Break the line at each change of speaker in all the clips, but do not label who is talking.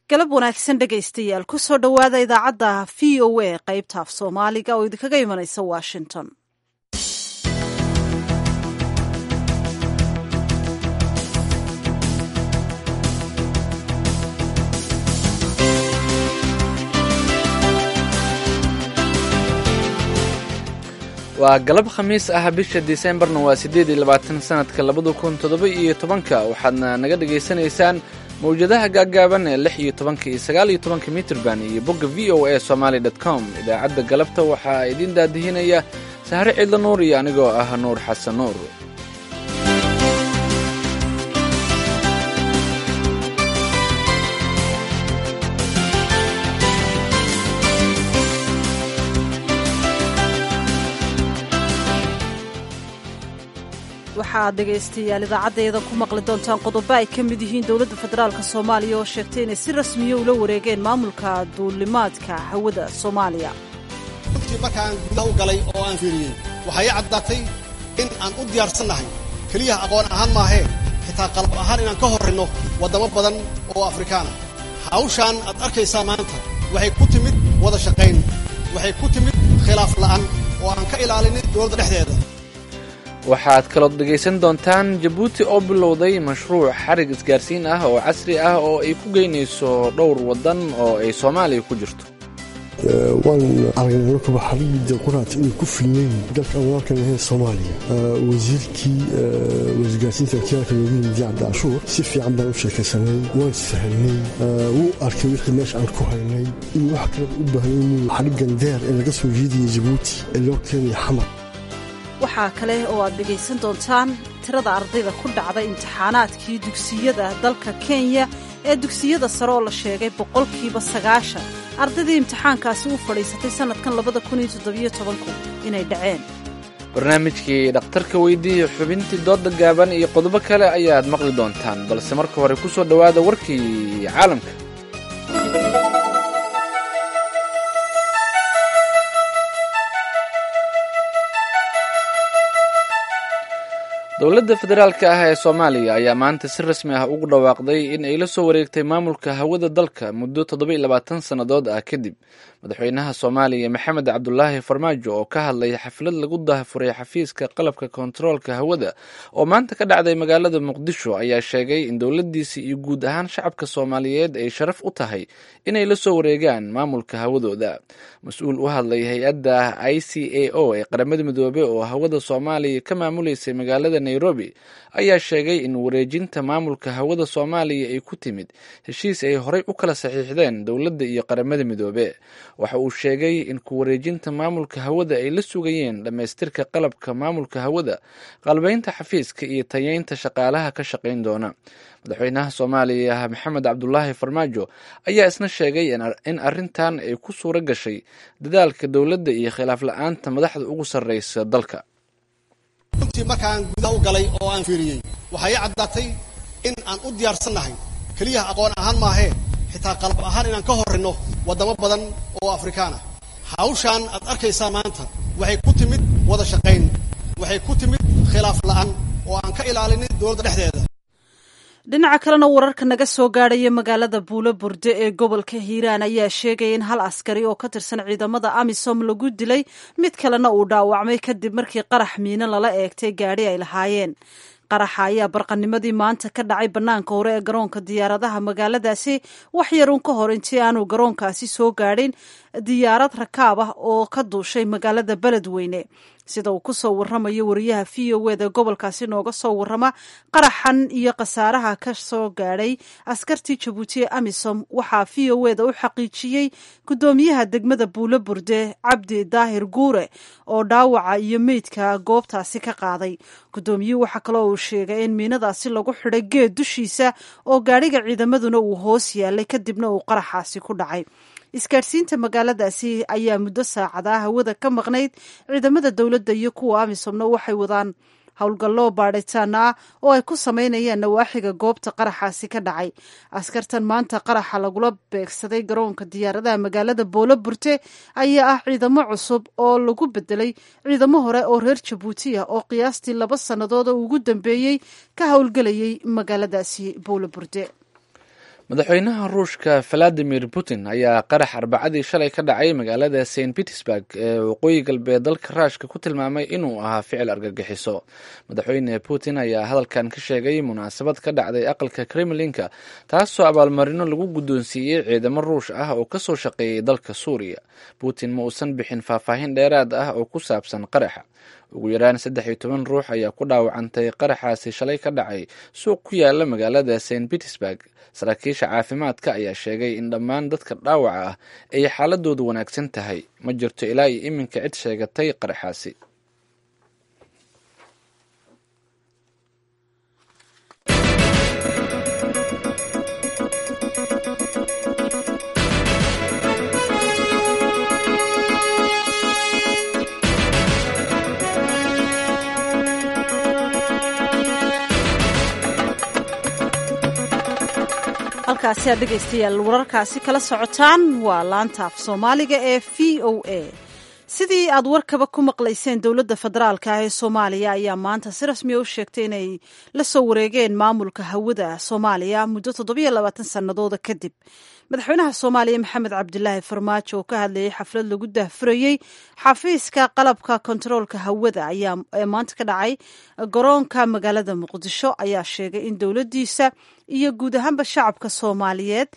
galab wanaagsan dhegaystayaal ku soo dhowaada idaacadda v o a qaybta af soomaaliga oo idinkaga imanaysa washington
waa galab khamiis ah bisha diseembarna waa siddeed iyo labaatan sanadka labada kun toddoba iyo tobanka waxaadna naga dhagaysanaysaan mawjadaha gaaggaaban ee lix iyo tobanka iyo sagaal iyo tobanka mitrban iyo bogga v o a somaali dot com idaacadda galabta waxaa idiin daadihinaya sahre cidla nuur iyo anigoo ah nuur xasan nuur
waxaad dhegaystayaal idaacaddeeda ku maqli doontaan qodobo ay ka mid yihiin dowladda federaalk soomaaliya oo sheegtay inay si rasmiya ula wareegeen maamulka duulimaadka hawada soomaaliya
runtii markaan gudaha u galay oo aan fiiriyey waxaa ii caddaatay in aan u diyaarsannahay keliyaha aqoon ahaan maahee xitaa qalab ahaan inaan ka horrinno waddamo badan oo afrikaana hawshaan aad arkaysaa maanta waxay ku timid wada shaqayn waxay ku timid khilaaf la'an oo aan ka ilaalinin dowladda dhexdeeda
waxaad kalood dhegaysan doontaan jabuuti oo bilowday mashruuc xarig isgaarsiin ah oo casri ah oo ay ku geynayso dhowr waddan oo ay soomaaliya ku jirto
waan aragnay markaba xarigii quraat inay ku filnayn dalka aan walaalkan ahayn soomaaliya wasiirkii wasgaarsiinta wakiilka loogu yimid cabdi cashuur si fiican baan u sheekaysanay waan sahalnay wuu arkay wixii meesha aan ku haynay in wax kaleba u baahnay inuu xarigan deer ee laga soo jeediyay jabuuti ee loo keenaya xamar
waxaa kale oo aad dhegaysan doontaan tirada ardayda ku dhacda imtixaanaadkii dugsiyada dalka kenya ee dugsiyada sare oo la sheegay boqolkiiba sagaashan ardaydii imtixaankaasi u fadhiisatay sannadkan labada kun iyo toddobiyo tobanku inay dhaceen
barnaamijkii dhakhtarka weydiiya xubintii dooda gaaban iyo qodobo kale ayaad maqli doontaan balse marka hore ku soo dhowaada warkii caalamka dowladda federaalka ah ee soomaaliya ayaa maanta si rasmi ah ugu dhawaaqday in ay la soo wareegtay maamulka hawada dalka muddo toddoba-iyo labaatan sannadood ah kadib madaxweynaha soomaaliya maxamed cabdulaahi farmaajo oo ka hadlay xaflad lagu daahfuray xafiiska qalabka kontaroolka hawada oo maanta ka dhacday magaalada muqdisho ayaa sheegay in dowladdiisi iyo guud ahaan shacabka soomaaliyeed ay sharaf u tahay inay la soo wareegaan maamulka hawadooda mas-uul u hadlay hay-adda i c a o ee qaramada midoobe oo hawada soomaaliya ka maamuleysay magaalada nairobi ayaa sheegay in wareejinta maamulka hawada soomaaliya ay ku timid heshiis ay horey u kala saxiixdeen dowladda iyo qaramada midoobe waxa uu sheegay in ku wareejinta maamulka hawada ay la sugayeen dhammaystirka qalabka maamulka hawada qalbaynta xafiiska iyo tayeynta shaqaalaha ka shaqayn doona madaxweynaha soomaaliya maxamed cabdulaahi farmaajo ayaa isna sheegay in arrintan ay ku suuro gashay dadaalka dowladda iyo khilaaf la-aanta madaxda ugu sarreysa dalka
runtii markaan gudaha u galay oo aan fiiriyey waxaa ii caddaatay in aan u diyaarsannahay keliyaha aqoon ahaan maahee xitaa qalab ahaan inaan ka horrinno waddamo badan oo afrikaana hawshaan aad arkaysaa maanta waxay ku timid wada shaqayn waxay ku timid khilaaf la'an oo aan ka ilaalinin dowladda dhexdeeda
dhinaca kalena wararka naga soo gaadhaya magaalada buulo burde ee gobolka hiiraan ayaa sheegaya in hal askari oo ka tirsan ciidamada amisom lagu dilay mid kalena uu dhaawacmay kadib markii qarax miino lala eegtay gaadhi ay lahaayeen qaraxa ayaa barqanimadii maanta ka dhacay bannaanka hore ee garoonka diyaaradaha magaaladaasi wax yarun ka hor intii aanu garoonkaasi soo gaadhin diyaarad rakaab ah oo ka duushay magaalada beledweyne sida uu ku soo warramayo wariyaha v o eda gobolkaasi nooga soo warrama qaraxan iyo khasaaraha ka soo gaadhay askartii jabuuti ee amisom waxaa v o eda u xaqiijiyey guddoomiyaha degmada buulo burde cabdi daahir guure oo dhaawaca iyo meydka goobtaasi ka qaaday guddoomiyuhu waxaa kaloo uu sheegay in miinadaasi lagu xidhay geed dushiisa oo gaadhiga ciidamaduna uu hoos yaalay kadibna uu qaraxaasi ku dhacay isgaadhsiinta magaaladaasi ayaa muddo saacada hawada ka maqnayd ciidamada dowladda iyo kuwa amisomna waxay wadaan howlgallo baadhitaan ah oo ay ku samaynayaan nawaaxiga goobta qaraxaasi ka dhacay askartan maanta qaraxa lagula beegsaday garoonka diyaaradaha magaalada boolo burte ayaa ah ciidamo cusub oo lagu bedelay ciidamo hore oo reer jabuuti ah oo qiyaastii laba sannadood oo ugu dambeeyey ka howlgelayay magaaladaasi boolo burde
madaxweynaha ruushka valadimir putin ayaa qarax arbacadii shalay ka dhacay magaalada st petersburg ee waqooyi galbeed dalka ruushka ku tilmaamay inuu ahaa ficil argagixiso madaxweyne putin ayaa hadalkan ka sheegay munaasabad ka dhacday aqalka kremlinka taasoo abaalmarino lagu guddoonsiiyey ciidamo ruush ah oo kasoo shaqeeyay dalka suuriya putin ma uusan bixin faahfaahin dheeraad ah oo ku saabsan qaraxa ugu yaraan saddex iyo toban ruux ayaa ku dhaawacantay qaraxaasi shalay ka dhacay suuq ku yaala magaalada st petersburg saraakiisha caafimaadka ayaa sheegay in dhammaan dadka dhaawaca ah ay xaaladoodu wanaagsan tahay ma jirto ilaa iyo iminka cid sheegatay qaraxaasi
halkaasi aad dhegaystayaal wararkaasi kala socotaan waa laanta af soomaaliga ee v o a sidii aad warkaba ku maqlayseen dowladda federaalka ah ee soomaaliya ayaa maanta si rasmiya u sheegtay inay la soo wareegeen maamulka hawada soomaaliya muddo toddobiyo labaatan sannadooda kadib madaxweynaha soomaaliya maxamed cabdilaahi farmaajo oo ka hadlayay xaflad lagu daahfurayey xafiiska qalabka kontaroolka hawada ayaa ee maanta ka dhacay garoonka magaalada muqdisho ayaa sheegay in dowladdiisa iyo guud ahaanba shacabka soomaaliyeed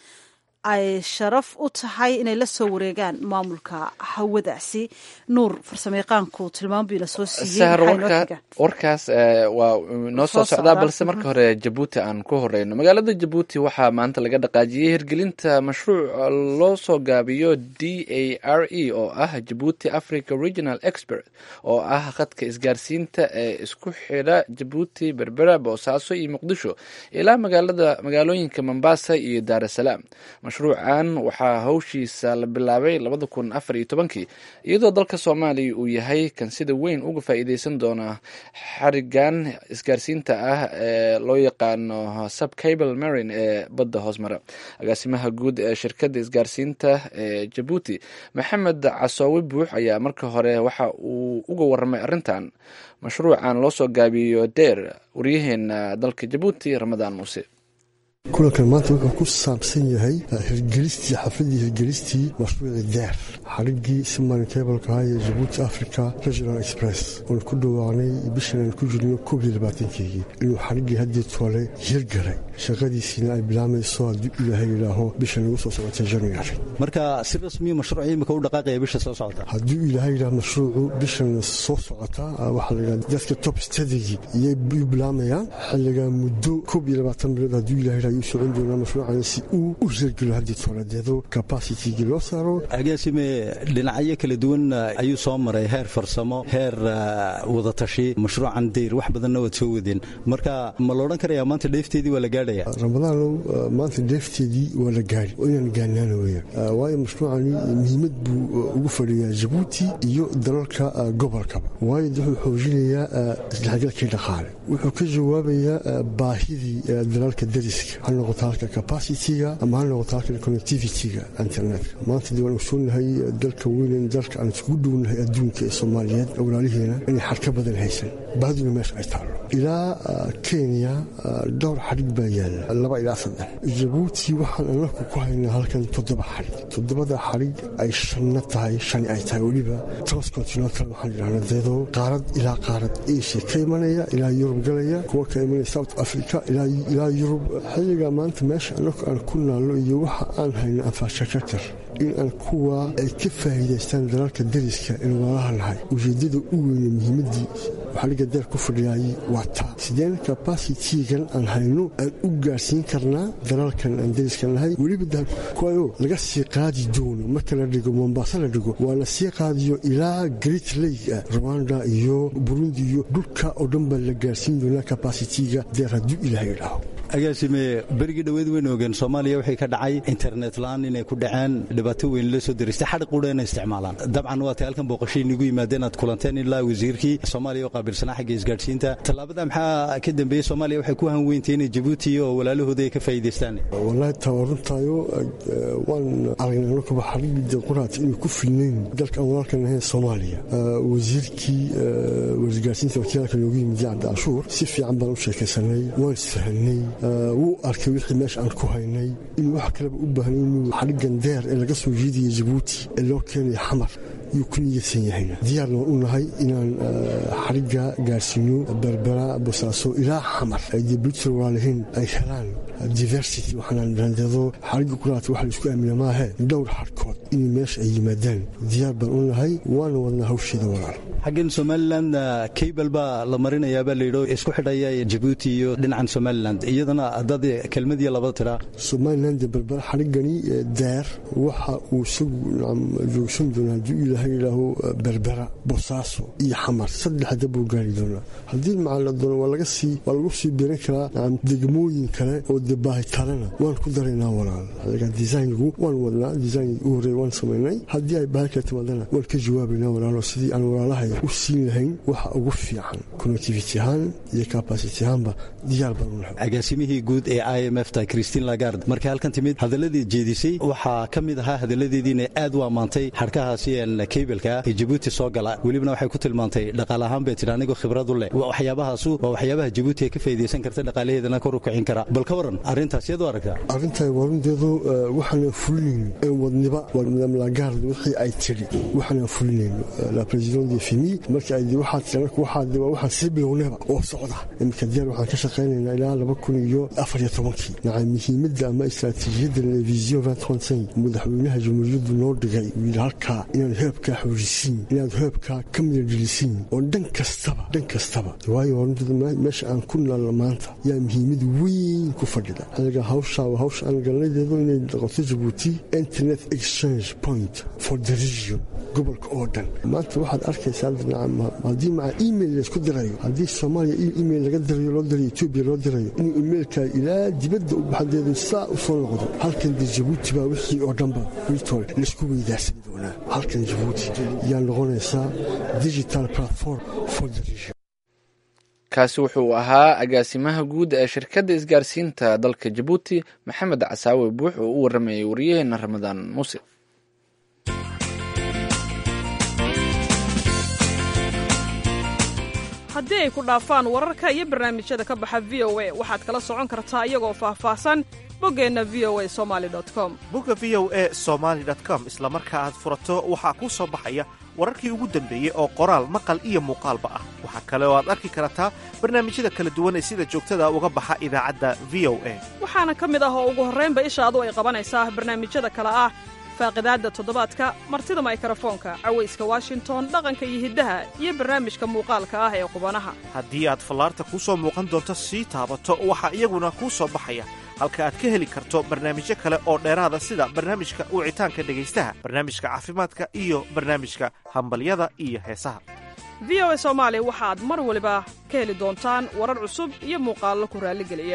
ay sharaf u tahay inay la soo wareegaan maamulka hawadaasi nuur farsamayaqaanku tilmaambii lasoo
sahar warkaas waa noo soo socdaa balse marka hore jabuuti aan ku horeyno magaalada jabuuti waxaa maanta laga dhaqaajiyey hirgelinta mashruuc loo soo gaabiyo d a r e oo ah jabuuti africa regional expert oo ah khadka isgaarsiinta ee isku xidha jabuuti berbera boosaaso iyo muqdisho ilaa magaalada magaalooyinka mombasa iyo daarasalaam mashruucan waxaa hawshiisa la bilaabay labada kun afar iyo tobankii iyadoo dalka soomaaliya uu yahay kan sida weyn uga faa'iideysan doona xarigan isgaarsiinta ah ee loo yaqaano subcable marine ee badda hoosmara agaasimaha guud ee shirkadda isgaarsiinta ee jabuuti maxamed casoowe buux ayaa marka hore waxa uu uga waramay arrintan mashruucan loo soo gaabiyo deer waryaheena dalka jabuuti ramadaan muuse
kulankan maanta wuxuu ku saabsan yahay hirgelistii xafladii hirgelistii mashruuci deer xarigii siman kebalka ah ee jabuuti africa regional express oon ku dhawaaqnay bishan aan ku jirno koob iyo labaatankeygii inuu xarigii haddii toole hirgalay shaqadiisiina ay bilaamayso haddii ilaahay yidhaaho bishan ugu soo socotay january
marka si rasmiya mashruuc imika u dhaqaaqaya bisha soo socota
haddii ilaahay yidhaah mashruucu bishan soo socota waxaa la yidhaha dadka top stadigi iyay u bilaamayaan xilliga muddo koob iyo labaatan bilood haddii ilahay yidhaah ayuu socon doonaa mashruucan si uu u hirgelo haddii tooladeedo capacitygii loo saaro
agaasime dhinacyo kala duwan ayuu soo maray heer farsamo heer wadatashi mashruucan dayr wax badanna waad soo wadeen marka ma la odhan karayaa maanta dheefteedii waa la gaadhaya
ramadaanow maanta dheefteedii waa la gaari oo inaan gaarnaana weeyaan waayo mashruucani muhiimad buu ugu fadhiyaa jabuuti iyo dalalka gobolkaba waayo wuxuu xoojinayaa isdhexgalkii dhaqaale wuxuu ka jawaabayaa baahidii dalalka dariska ha noqoto halka capacity-ga ama ha noqoto halka connectivity-ga internetka maanta dee waan ogsoonahay dalka weynen dalka aan iskugu dhownahay adduunka ee soomaaliyeed walaaliheena inay xadka badan haysan baaduna meesha ay taallo ilaa kenya dhowr xadhig baa yaalla laba ilaa saddex jabuuti waxaan anaku ku haynaa halkan toddoba xadhig toddobada xadhig ay shanna tahay shani ay tahay weliba transcontinental waxaan idhahna deedoo qaarad ilaa qaarad asia ka imanaya ilaa yurub galaya kuwa ka imanaya south africa ilaa yurub xilliga maanta meesha anaku aan ku naallo iyo waxa aan hayno infrastructure in aan kuwa ay ka faa'iidaystaan dalalka dariska ee walaalaha nahay ujeeddada u weyne muhiimaddii xaliga deer ku fadhiyaayey waa taa sideen capacitigan aan hayno aan u gaarsiin karnaa dalalkan aan dariska nahay weliba kuwayo laga sii qaadi doono marka la dhigo mombasa la dhigo waa la sii qaadiyo ilaa great lake ah rwanda iyo burundi iyo dhulka oo dhan baa la gaarsiin doonaa capacitiga deer hadduu ilaahay idhaaho
agaasime berigii dhoweed weyn ogeen soomaaliya waxay ka dhacay internet la-aan inay ku dhaceen dhibaato weyn la soo diristay xadhi qudha inay isticmaalaan dabcan waatay halkan booqashay inigu yimaadeen aad kulanteen ilaa wasiirkii soomaaliya oo qaabilsanaa xagga isgaadhsiinta tallaabada maxaa ka dambeeyey soomaaliya waxay ku hanweyntay inay jabuuti oo walaalahooda ay ka faa'iidaystaan
wallaahi taa runtaayo waan aragnay anakuba xarigii deequraat inay ku filnayn dalka aan walaalkan ahayn soomaaliya wasiirkii wasgaadhsiinta wakiilka noogu yimid yacdi cashuur si fiican baan u sheekaysanay waan isfahanay wuu arkay wixii meesha aan ku haynay inuu wax kaleba u baahnay inuu xadhigan deer ee laga soo jiidaya jabuuti ee loo keenayo xamar yuu ku niyadsan yahayna diyaarna waan u nahay inaan xadhigga gaarsiino berbera bosaaso ilaa xamar ay dee bulshada walaalihiin ay helaan diversity waxaanaan randeedo xadhigga kulaata waxa la isku aamina maahe dhowr xadhkood inay meesha ay yimaadaan diyaar baan u nahay waana wadnaa hawsheeda walaal
xaggan somalilan cable baa la marinayaabaa layidho isku xidhaya jabuuti iyo dhinacan somalilan iyadana haddaad kelmadiyo laba tiraa
somalilan dee berbera xadhiggani deer waxa uu isagu joogsan doonaa hadduu ilaahay ilaahu berbera bosaaso iyo xamar saddexda buu gaari doonaa haddii macaa la doono waa laga sii waa lagu sii biran karaa nacam degmooyin kale oo dee baahitalena waan ku daraynaa walaal adaga designigu waan wadnaa designiga u horreeya waan samaynay haddii ay baahi kale timaadana waan ka jawaabaynaa walaalo sidii aan walaalahay u siin lahayn waxa ugu fiican connectivity ahaan iyo capacity ahaanba diyaar baan u nahay
agaasimihii guud ee i m f ta christine lagard markay halkan timid hadaladii jeedisay waxaa ka mid ahaa hadaladeediina aad u ammaantay xadhkahaasi kaybelka ee jabuuti soo gala welibana waxay ku tilmaantay dhaqaale ahaan bay tidhi anigoo khibradu leh waxyaabahaasu waa waxyaabaha jabuuti ay ka faa'idaysan karta dhaqaalaheedana kor u kicin kara bal ka waran arrintaas yaad u aragtaa
arrintan warunteedu waxaanan fulinayn ee wadniba waa madam lagard wixii ay tidhi waxaanan fulinayn la president de fimi marka ay waxaad tidhi marka waxaad waa waxaan sii bilownayba oo socda iminka diyaar waxaan ka shaqaynaynaa ilaa laba kun iyo afar iyo tobankii naca muhiimadda ama istaraatiijiyadda vision madaxweynaha jamhuuriyaddu noo dhigay uu yidhi halkaa inaan heebkaa xoojisiin inaad heebkaa ka midadhelisiin oo dhan kastaba dhan kastaba waayo horuntada meesha aan ku naalno maanta yaa muhiimad weyn ku fadhida anaga hawshaa waa hawsha aan galnadeedu inay noqoto jabuuti internet exchange point for the region gobolka oo dhan maanta waxaad arkaysaa haddii maca email laysku dirayo haddii soomaaliya email laga dirayo loo dirayo etoobiya loo dirayo inuu emailka ilaa dibadda u baxadeedu saa u soo noqdo halkan dee jabuuti baa wixii oo dhanba witol laysku weydaarsan doonaa halkan jabuuti yaa noqonaysaa digital platform for the region
kaasi wuxuu ahaa agaasimaha guud ee shirkadda isgaarsiinta dalka jabuuti maxamed casaawe buux oo u waramayay waryaheena ramadaan muuse
haddii ay ku dhaafaan wararka iyo barnaamijyada ka baxa v o a waxaad kala socon kartaa iyagoo faahfaahsan boggeenna v o a somali com
bogga v o e somaali com isla marka aad furato waxaa kuu soo baxaya wararkii ugu dambeeyey oo qoraal maqal iyo muuqaalba ah waxaa kale oo aad arki kartaa barnaamijyada kala duwan ee sida joogtada uga baxa idaacadda v o a
waxaana ka mid ah oo ugu horraynba ishaadu ay qabanaysaa barnaamijyada kale ah faaqidaadda toddobaadka martida maykarafoonka cawayska washington dhaqanka iyo hiddaha iyo barnaamijka muuqaalka ah ee qubanaha
haddii aad fallaarta kuu soo muuqan doonto sii taabato waxaa iyaguna kuu soo baxaya halka aad ka heli karto barnaamijyo kale oo dheeraada sida barnaamijka wicitaanka dhegaystaha barnaamijka caafimaadka iyo barnaamijka hambalyada iyo heesaha
v o a soomaali waxaad mar waliba ka heli doontaan warar cusub iyo muuqaallo ku raalligeliya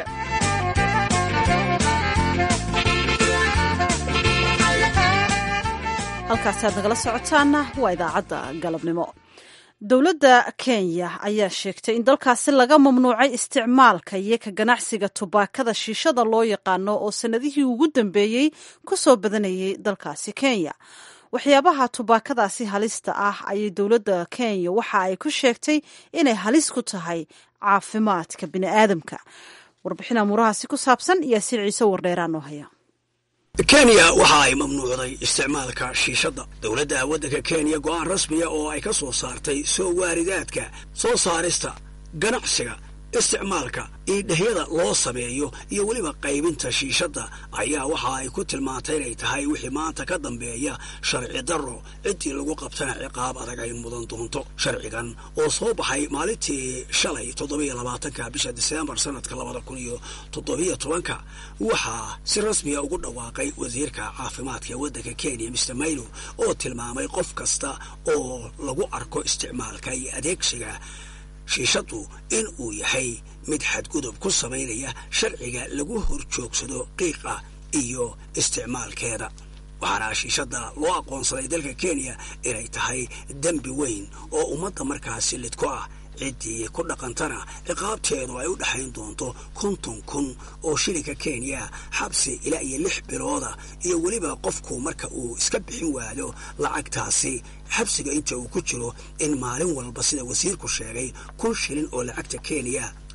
halkaasi aad nagala socotaanna waa idaacadda galabnimo dowladda kenya ayaa sheegtay in dalkaasi laga mamnuucay isticmaalka iyo ka ganacsiga tubaakada shiishada loo yaqaano oo sannadihii ugu dambeeyey ku soo badanayay dalkaasi kenya waxyaabaha tubaakadaasi halista ah ayay dowladda kenya waxa ay ku sheegtay inay halis ku tahay caafimaadka bini'aadamka warbixin amuurahaasi ku saabsan yaasiin ciise wardheeraa noo haya
kenya waxa ay mamnuucday isticmaalka shiishadda dowladda waddanka kenya go'aan rasmiya oo ay ka soo saartay soo waaridaadka soo saarista ganacsiga isticmaalka iidhahyada loo sameeyo iyo weliba qaybinta shiishadda ayaa waxa ay ku tilmaantay inay tahay wixii maanta ka dambeeya sharci darro ciddii lagu qabtana ciqaab adag ay mudan doonto sharcigan oo soo baxay maalintii shalay toddobiyo labaatanka bisha diseembar sanadka labada kun iyo toddobiyo tobanka waxaa si rasmiya ugu dhawaaqay wasiirka caafimaadka ee waddanka kenya mister maylo oo tilmaamay qof kasta oo lagu arko isticmaalka iyo adeegsiga shiishaddu in uu yahay mid xadgudub ku samaynaya sharciga lagu horjoogsado qiiqa iyo isticmaalkeeda waxaana shiishadda loo aqoonsaday dalka kenya inay tahay dembi weyn oo ummadda markaasi lidku ah ciddii ku dhaqantana ciqaabteedu ay u dhexayn doonto konton kun oo shilinka kenya xabsi ilaa iyo lix bilooda iyo weliba qofku marka uu iska bixin waayo lacagtaasi xabsiga inta uu ku jiro in maalin walba sida wasiirku sheegay kun shilin oo lacagta kenya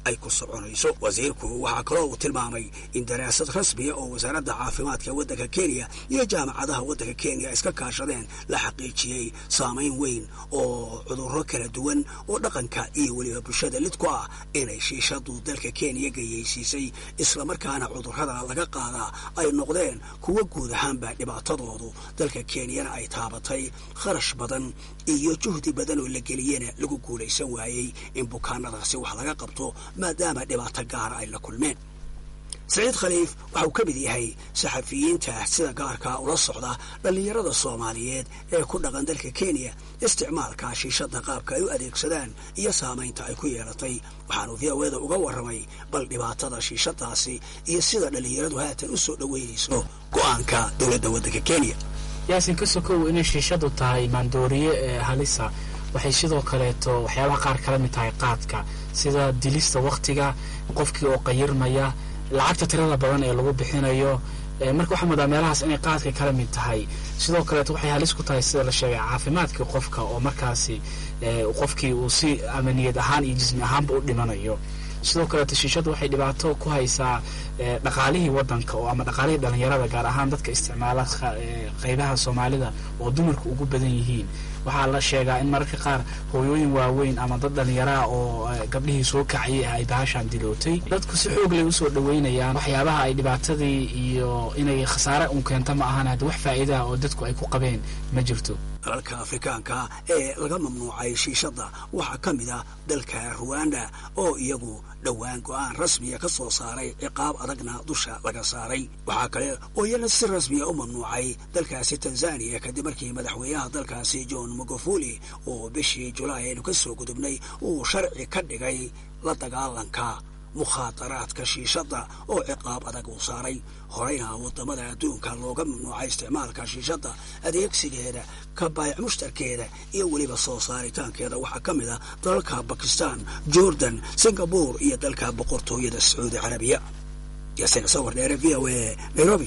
ay ku soconayso wasiirku waxaa kaloo uu tilmaamay in daraasad rasmiya oo wasaaradda caafimaadka waddanka kenya iyo jaamacadaha waddanka kenya iska kaashadeen la xaqiijiyey saamayn weyn oo cudurro kala duwan oo dhaqanka iyo weliba bulshada lid ku ah inay shiishadu dalka kenya gayeysiisay islamarkaana cudurrada laga qaadaa ay noqdeen kuwo guud ahaanba dhibaatadoodu dalka kenyana ay taabatay kharash badan iyo juhdi badan oo la geliyena lagu guulaysan waayey in bukaanadaasi wax laga qabto maadaama dhibaato gaara ay la kulmeen saciid khaliif waxa uu ka mid yahay saxafiyiinta sida gaarkaa ula socda dhallinyarada soomaaliyeed ee ku dhaqan dalka kenya isticmaalka shiishada qaabka ay u adeegsadaan iyo saamaynta ay ku yeelatay waxaanu v o eda uga warramay bal dhibaatada shiishadaasi iyo sida dhallinyaradu haatan u soo dhoweynayso go'aanka dowladda waddanka kenya
yaasin ka sokow inay shiishadu tahay maandooriye ee halisa waxay sidoo kaleeto waxyaabaha qaar kala mid tahay qaadka sida dilista wakhtiga qofkii oo qayirmaya lacagta tirada badan ee lagu bixinayo marka waxaa moodaa meelahaas inay qaadka kala mid tahay sidoo kaleeto waxay halis ku tahay sida la sheegay caafimaadkii qofka oo markaasi qofkii uu si amaniyad ahaan iyo jismi ahaanba u dhimanayo sidoo kaleeto shiishadu waxay dhibaato ku haysaa dhaqaalihii wadanka oo ama dhaqaalihii dhalinyarada gaar ahaan dadka isticmaala qeybaha soomaalida oo dumarku ugu badan yihiin waxaa la sheegaa in mararka qaar hooyooyin waaweyn ama dad dhalinyaraa oo gabdhihii soo kacayay ah ay bahashaan dilootay dadku si xoog lay usoo dhaweynayaan waxyaabaha ay dhibaatadii iyo inay khasaare un keento ma ahan hadda wax faa'iidaha oo dadku ay ku qabeen ma jirto
dalalka afrikaanka ee laga mamnuucay shiishadda waxaa ka mid ah dalka ruwanda oo iyagu dhowaan go'aan rasmiya ka soo saaray ciqaab adagna dusha laga saaray waxaa kale oo iyana si rasmiya u mamnuucay dalkaasi tanzaniya kadib markii madaxweynaha dalkaasi john magufuli oo bishii julaay aynu ka soo gudubnay uu sharci ka dhigay la dagaalanka mukhaadaraadka shiishadda oo ciqaab adag uu saaray horeyna wadamada adduunka looga mamnuucay isticmaalka shiishadda adeegsigeeda ka baayac mushtarkeeda iyo weliba soo saaritaankeeda waxaa ka mid ah dalalka bakistan jordan singabore iyo dalka boqortooyada sacuudi carabiya yaasiin sawir dheere v o a nairobi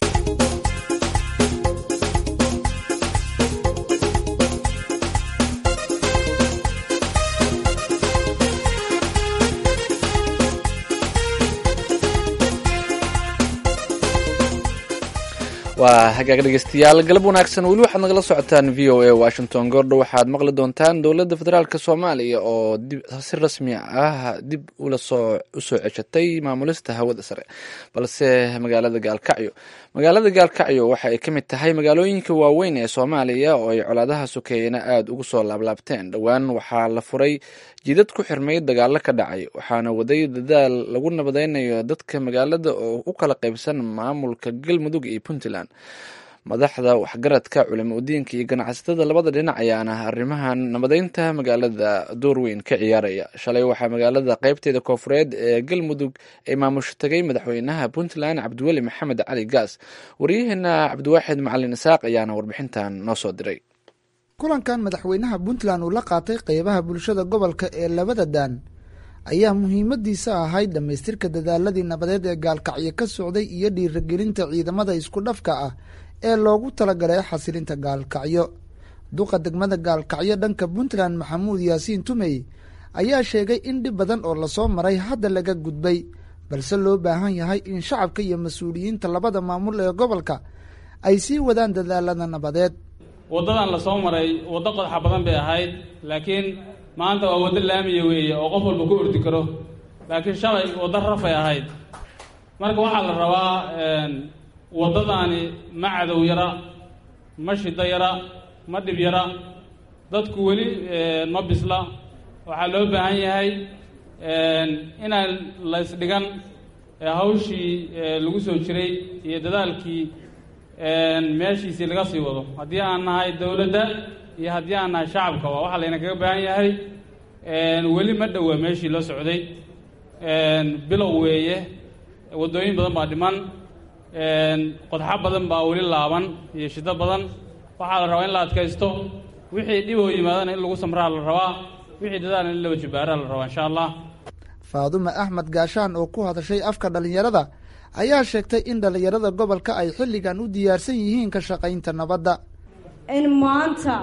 waa hagaag dhegeystayaal galab wanaagsan weli waxaad nagala socotaan v o a washington goordho waxaad maqli doontaan dowladda federaalk soomaaliya oo si rasmi ah dib ulasoo usoo ceshatay maamulista hawada sare balse magaalada gaalkacyo magaalada gaalkacyo waxa ay ka mid tahay magaalooyinka waaweyn ee soomaaliya oo ay colaadaha sokeeyena aada ugu soo laablaabteen dhowaan waxaa la furay jidad ku xirmay dagaalo ka dhacay waxaana waday dadaal lagu nabadeynayo dadka magaalada oo u kala qaybsan maamulka galmudug iyo puntland madaxda waxgaradka culimo udiinka iyo ganacsatada labada dhinac ayaana arrimahan nabadeynta magaalada door weyn ka ciyaaraya shalay waxaa magaalada qeybteeda koofureed ee galmudug ay maamusho tagay madaxweynaha puntland cabdiweli maxamed cali gaas waryaheena cabdiwaaxid macalin isaaq ayaana warbixintan noo soo diray
kulankan madaxweynaha puntland uu la qaatay qeybaha bulshada gobolka ee labada daan ayaa muhiimadiisa ahayd dhammaystirka dadaaladii nabadeed ee gaalkacyo ka socday iyo dhiiragelinta ciidamada isku dhafka ah ee loogu talagalay xasilinta gaalkacyo duqa degmada gaalkacyo dhanka puntland maxamuud yaasiin tumey ayaa sheegay in dhib badan oo lasoo maray hadda laga gudbay balse loo baahan yahay in shacabka iyo mas-uuliyiinta labada maamul ee gobolka ay sii wadaan dadaalada nabadeed
waddadan la soo maray waddo qodxa badan bay ahayd laakiin maanta waa waddo laamiya weeye oo qof walba ku ordi karo laakiin shalay waddo rafay ahayd marka waxaa la rabaa waddadaani ma cadow yara ma shida yara ma dhib yara dadku weli ma bisla waxaa loo baahan yahay inaan la ysdhigan hawshii lagu soo jiray iyo dadaalkii meeshiisii laga sii wado haddii aan nahay dowladda iyo haddii aan nahay shacabka waa waxaa layna kaga baahan yahay weli ma dhowa meeshii loo socday bilow weeye waddooyin badan baa dhiman qodxo badan baa weli laaban iyo shido badan waxaa la rabaa in la adkaysto wixii dhib oo yimaadana in lagu samraa la rabaa wixii dadaalna in la wajibaaraa la rabaa insha allah
faadume axmed gaashaan oo ku hadashay afka dhallinyarada ayaa sheegtay in dhallinyarada gobolka ay xilligan u diyaarsan yihiin ka shaqaynta nabadda
in maanta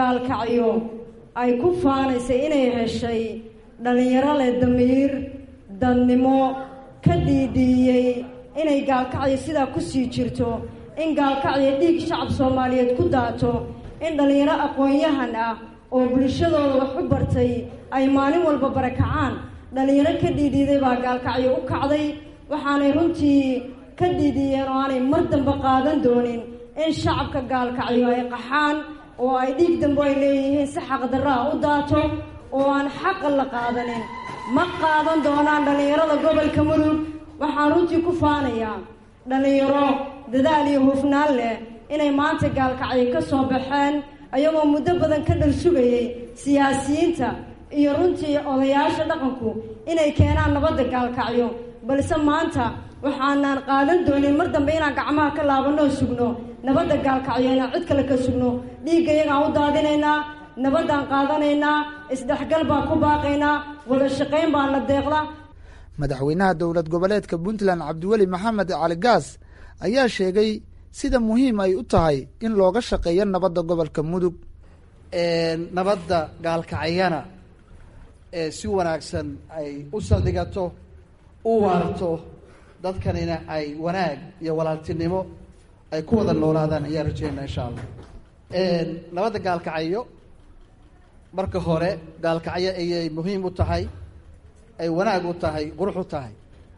gaalkacyo ay ku faanaysay inay heshay dhallinyaro leh damiir dadnimo ka dhiidhiiyey inay gaalkacyo sidaa ku sii jirto in gaalkacyo dhiig shacab soomaaliyeed ku daato in dhallinyaro aqoon-yahan ah oo bulshadooda wax u bartay ay maalin walba barakacaan dhallinyaro ka dhiidhiiday baa gaalkacyo u kacday waxaanay runtii ka dhiidhiiyeen oo aanay mar dambe qaadan doonin in shacabka gaalkacyo ay qaxaan oo ay dhiig dambe ay leeyihiin si xaqdarraa u daato oo aan xaqa la qaadanin ma qaadan doonaan dhallinyarada gobolka mudug waxaan runtii ku faanayaa dhallinyaro dadaal iyo hufnaan leh inay maanta gaalkacyo ka soo baxeen ayagoo muddo badan ka dhal sugayey siyaasiyiinta iyo runtii odayaasha dhaqanku inay keenaan nabadda gaalkacyo balse maanta waxaanaan qaadan doonin mar dambe inaan gacmaha ka laabanoo sugno nabadda gaalkacyo inaan cid kale ka sugno dhiigga iyagaan u daadinaynaa nabaddaan qaadanaynaa isdhexgal baan ku baaqaynaa wada shaqayn baan la deeqda
madaxweynaha dowlad goboleedka puntland cabdiweli maxamed cali gaas ayaa sheegay sida muhiim ay u tahay in looga shaqeeyo nabadda gobolka mudug
nabadda gaalkacyana ee si wanaagsan ay u saldhigato u waarto dadkanina ay wanaag iyo walaaltinimo ay ku wada noolaadaan ayaan rajeynaa insha allah nabadda gaalkacyo marka hore gaalkacyo ayay muhiim u tahay ay wanaag u tahay qurux u tahay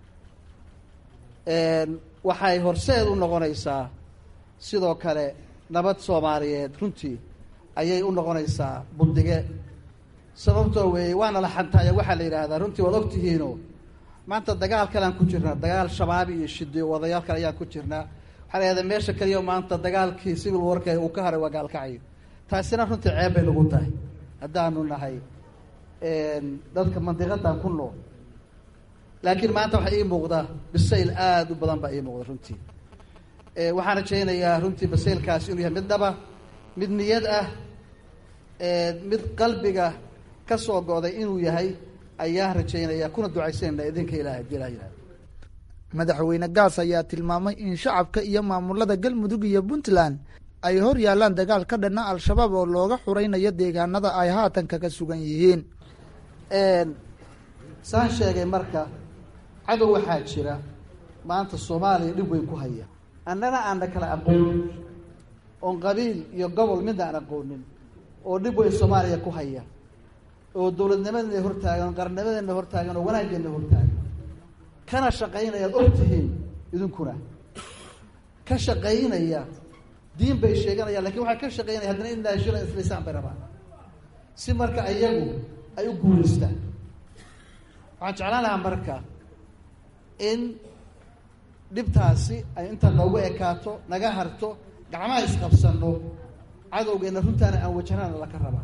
waxay horseed u noqonaysaa sidoo kale nabad soomaaliyeed runtii ayay u noqonaysaa bundige sababtoo weeye waana la xantaayo waxaa la yidhaahdaa runtii waad ogtihiino maanta dagaal kalean ku jirnaa dagaal shabaabi iyo shidiyo wadayaal kale ayaan ku jirnaa waxaa la yidhahdaa meesha kaliya maanta dagaalkii civil warka uu ka haray waa gaalkacyo taasina runtii ceeb bay nagu tahay haddaanu nahay dadka mandiqadan ku nool laakiin maanta waxaa ii muuqda bisayl aada u badan baa ii muuqda runtii waxaan rajaynayaa runtii basaylkaasi inuu yahay mid dhaba mid niyad ah mid qalbiga ka soo go'day inuu yahay ayaan rajaynaya kuna ducaysanayna idinka ilahay hadii ilaha yihahdo
madaxweyne gaas ayaa tilmaamay in shacabka iyo maamulada galmudug iyo puntland ay hor yaalaan dagaal ka dhanna al-shabaab oo looga xuraynayo deegaanada ay haatan kaga sugan yihiin
saan sheegay marka cadow waxaa jira maanta soomaaliya dhib weyn ku haya annana aana kala aqoonin oon qabiil iyo gobol midna aan aqoonin oo dhib weyn soomaaliya ku haya oo dowladnimadeena hortaagan oo qarnimadeena hortaagan oo wanaaggeena hortaagan kana shaqaynaya ad og tihiin idinkuna ka shaqaynaya diin bay sheeganayaan lakin waxay ka shaqaynaya haddana in naashila islaysaan bay rabaan si marka iyagu ay u guulaystaan waxaan jeclaan lahaa marka in dhibtaasi ay inta noogu ekaato naga harto gacmaha isqabsano cadowgeena runtaana aan wajahnaana laka rabaa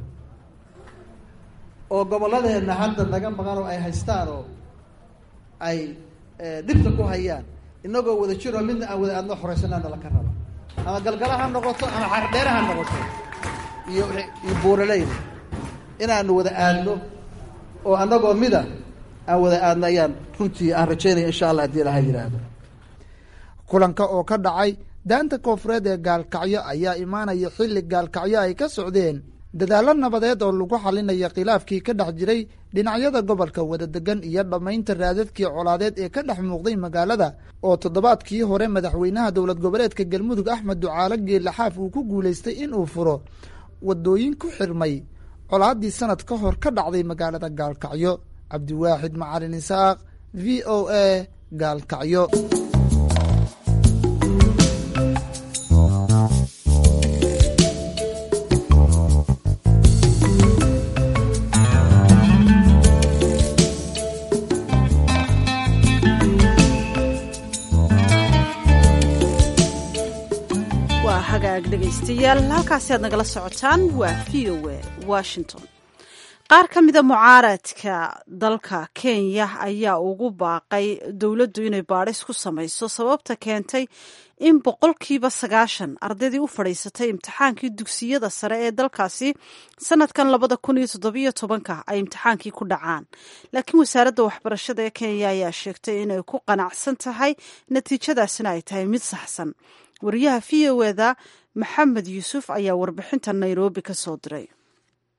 oo gobolladeenna hadda naga maqan oo ay haystaan oo ay dhibta ku hayaan inagoo wada jiroo midna aan wada aadno xoreysanaana laka raba ama galgala ha noqoto ama xardheere ha noqoto iyo iyo buuraleyda inaanu wada aadno oo anagoo mida aan wada aadno ayaan runtii aan rajaynaya insha allah hadii ilaha yidhaahdo
kulanka oo ka dhacay daanta koofureed ee gaalkacyo ayaa imaanaya xilli gaalkacyo ay ka socdeen dadaallo nabadeed oo lagu xalinaya khilaafkii ka dhex jiray dhinacyada gobolka wadadegan iyo dhammaynta raadadkii colaadeed ee ka dhex muuqday magaalada oo toddobaadkii hore madaxweynaha dowlad goboleedka galmudug axmed ducaalo geelaxaaf uu ku guulaystay inuu furo wadooyin ku xirmay colaaddii sanad ka hor ka dhacday magaalada gaalkacyo cabdiwaaxid macalin isaaq v o a gaalkacyo
waa hagaag dhegaystayaal halkaasi aad nagala socotaan waa v o a washington qaar ka mida mucaaradka dalka kenya ayaa ugu baaqay dowladdu inay baadhis ku samayso sababta keentay in boqolkiiba sagaashan ardaydii u fadhiisatay imtixaankii dugsiyada sare ee dalkaasi sanadkan labada kun iyo toddobiyo tobanka ay imtixaankii ku dhacaan laakiin wasaaradda waxbarashada ee kenya ayaa sheegtay inay ku qanacsan tahay natiijadaasina ay tahay mid saxsan wariyaha v o eda maxamed yuusuf ayaa warbixinta nairobi ka soo diray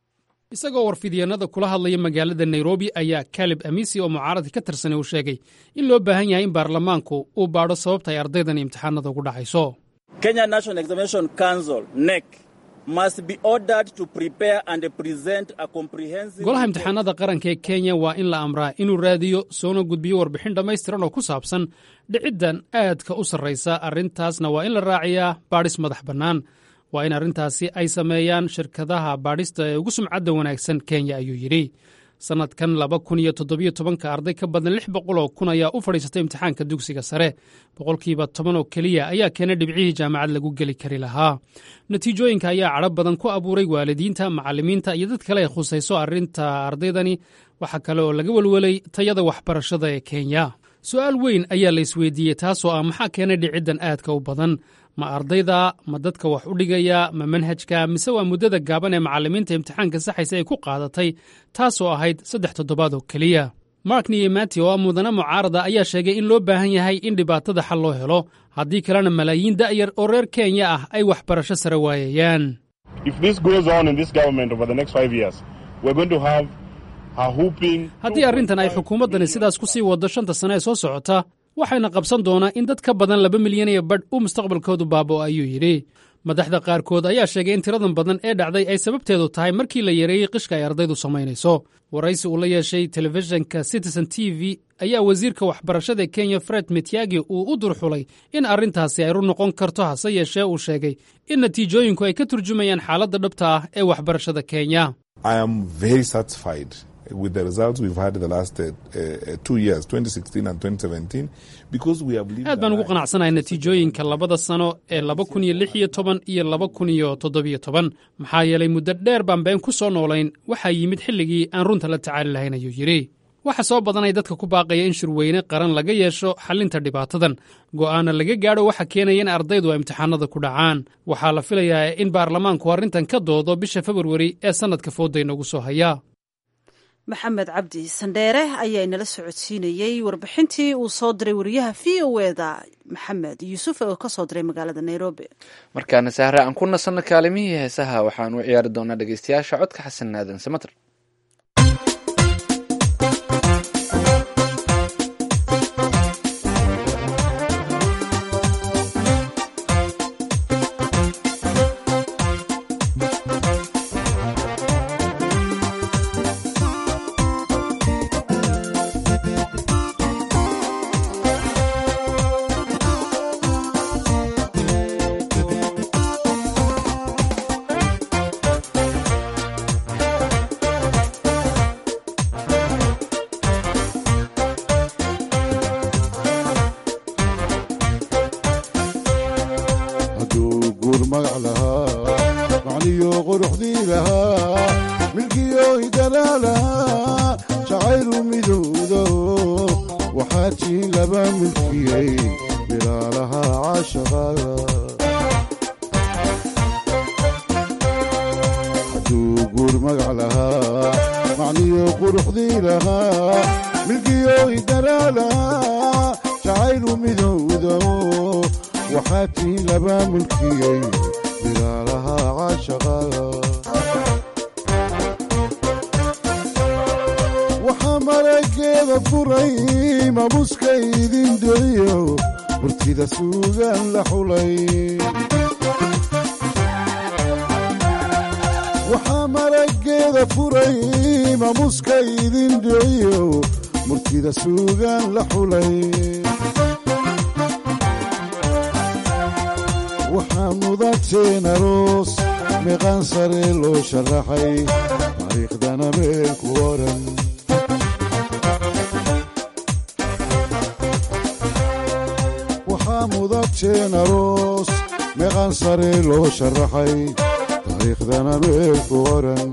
isagoo warfidyeenada kula hadlaya magaalada nairobi ayaa kalib amisi oo mucaaradka ka tirsanay uu sheegay in loo baahan yahay in baarlamaanku uu baadho sababta ay ardaydan imtixaanada ugu dhacayso
Kenya National Examination Council NEC must be ordered to prepare and present a comprehensive
golaha imtixaanada qaranka ee kenya waa in la amraa inuu raadiyo soona gudbiyo warbixin dhammaystiran oo ku saabsan dhiciddan aadka u sarraysa arrintaasna waa in la raaciyaa baadhis madax bannaan waa in arrintaasi ay sameeyaan shirkadaha baadhista ee ugu sumcadda wanaagsan kenya ayuu yidhi sannadkan laba kun iyo toddobiyo tobanka arday ka badan lix boqol oo kun ayaa u fadhiisatay imtixaanka dugsiga sare boqolkiiba toban oo keliya ayaa keenay dhibcihii jaamacad lagu geli kari lahaa natiijooyinka ayaa cadho badan ku abuuray waalidiinta macallimiinta iyo dad kale ay khusayso arrinta ardaydani waxaa kale oo laga welwelay tayada waxbarashada ee kenya su'aal weyn ayaa la isweydiiyey taasoo ah maxaa keenay dhiciddan aadka u badan ma ardayda ma dadka wax u dhigaya ma manhajka mise waa muddada gaaban ee macallimiinta imtixaanka saxaysa ay ku qaadatay taasoo ahayd saddex toddobaad oo keliya mark niyemati oo ah mudane mucaarada ayaa sheegay in loo baahan yahay in dhibaatada xal loo helo haddii kalena malaayiin da'yar oo reer kenya ah ay waxbarasho sare waayayaan haddii arrintan ay xukuumaddani sidaas ku sii waddo shanta sane ee soo socota waxayna qabsan doonaa in dad ka badan laba milyan iyo badh uu mustaqbalkoodu baaba'o ayuu yidhi madaxda qaarkood ayaa sheegay in tiradan badan ee dhacday ay sababteedu tahay markii la yareeyey qishka ay ardaydu samaynayso waraysi uu la yeeshay telefishinka citizen t v ayaa wasiirka waxbarashada kenya fred mityagi uu u durxulay in arrintaasi ay ru noqon karto hase yeeshee uu sheegay in natiijooyinku ay ka turjumayaan xaaladda dhabta ah ee waxbarashada kenya
with the results we've had in the last uh, uh, two years, 2016 and 2017, because we have
aad baan ugu qanacsanahay natiijooyinka labada sano ee laba kun iyo lix iyo toban iyo laba kun iyo toddobiyo toban maxaa yeelay muddo dheer baan been ku soo noolayn waxaa yimid xilligii aan runta la tacaali lahayn ayuu yidhi waxa soo badanay dadka ku baaqaya in shirweyne qaran laga yeesho xallinta dhibaatadan go'aana laga gaadho waxa keenaya in ardaydu ay imtixaanada ku dhacaan waxaa la filayaa in baarlamaanku arrintan ka doodo bisha februari ee sannadka fooda inoogu soo haya
maxamed cabdi sandheere ayaa inala socodsiinayey warbixintii uu soo diray wariyaha v o eda maxamed yuusuf oo ka soo diray magaalada nairobi
markaana sahre aan ku nasanno kaalimihii heesaha waxaan u ciyaari doonaa dhegeystayaasha codka xasan aadan samater
waxaa marageeda furay maamuuska idin dhiciyo murtida suugaan la xulay waxaa mudateen aroos meeqaan sare loo sharaxay taariikhdana meel ku oran waxaa mudateen aroos meeqaan sare loo sharaxay taariikhdana meel ku oran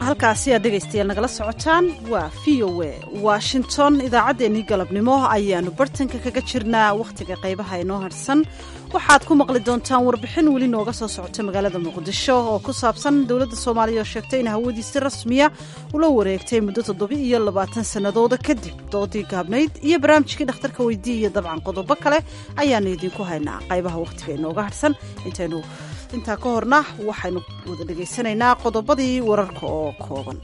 halkaasi aad dhegaystayaal nagala socotaan waa v o a washington idaacaddeenii galabnimo ayaanu bartanka kaga jirnaa wakhtiga qaybaha inoo harhsan waxaad ku maqli doontaan warbixin weli nooga soo socota magaalada muqdisho oo ku saabsan dowladda soomaaliya oo sheegtay in hawadiisi si rasmiya ula wareegtay muddo toddoba iyo labaatan sannadooda kadib doodii gaabnayd iyo barnaamijkii dhakhtarka weydii iyo dabcan qodobo kale ayaanu idinku haynaa qaybaha wakhtiga inooga harhsan intaynu intaa ka horna waxaynu wada dhegaysanaynaa qodobadii wararka oo kooban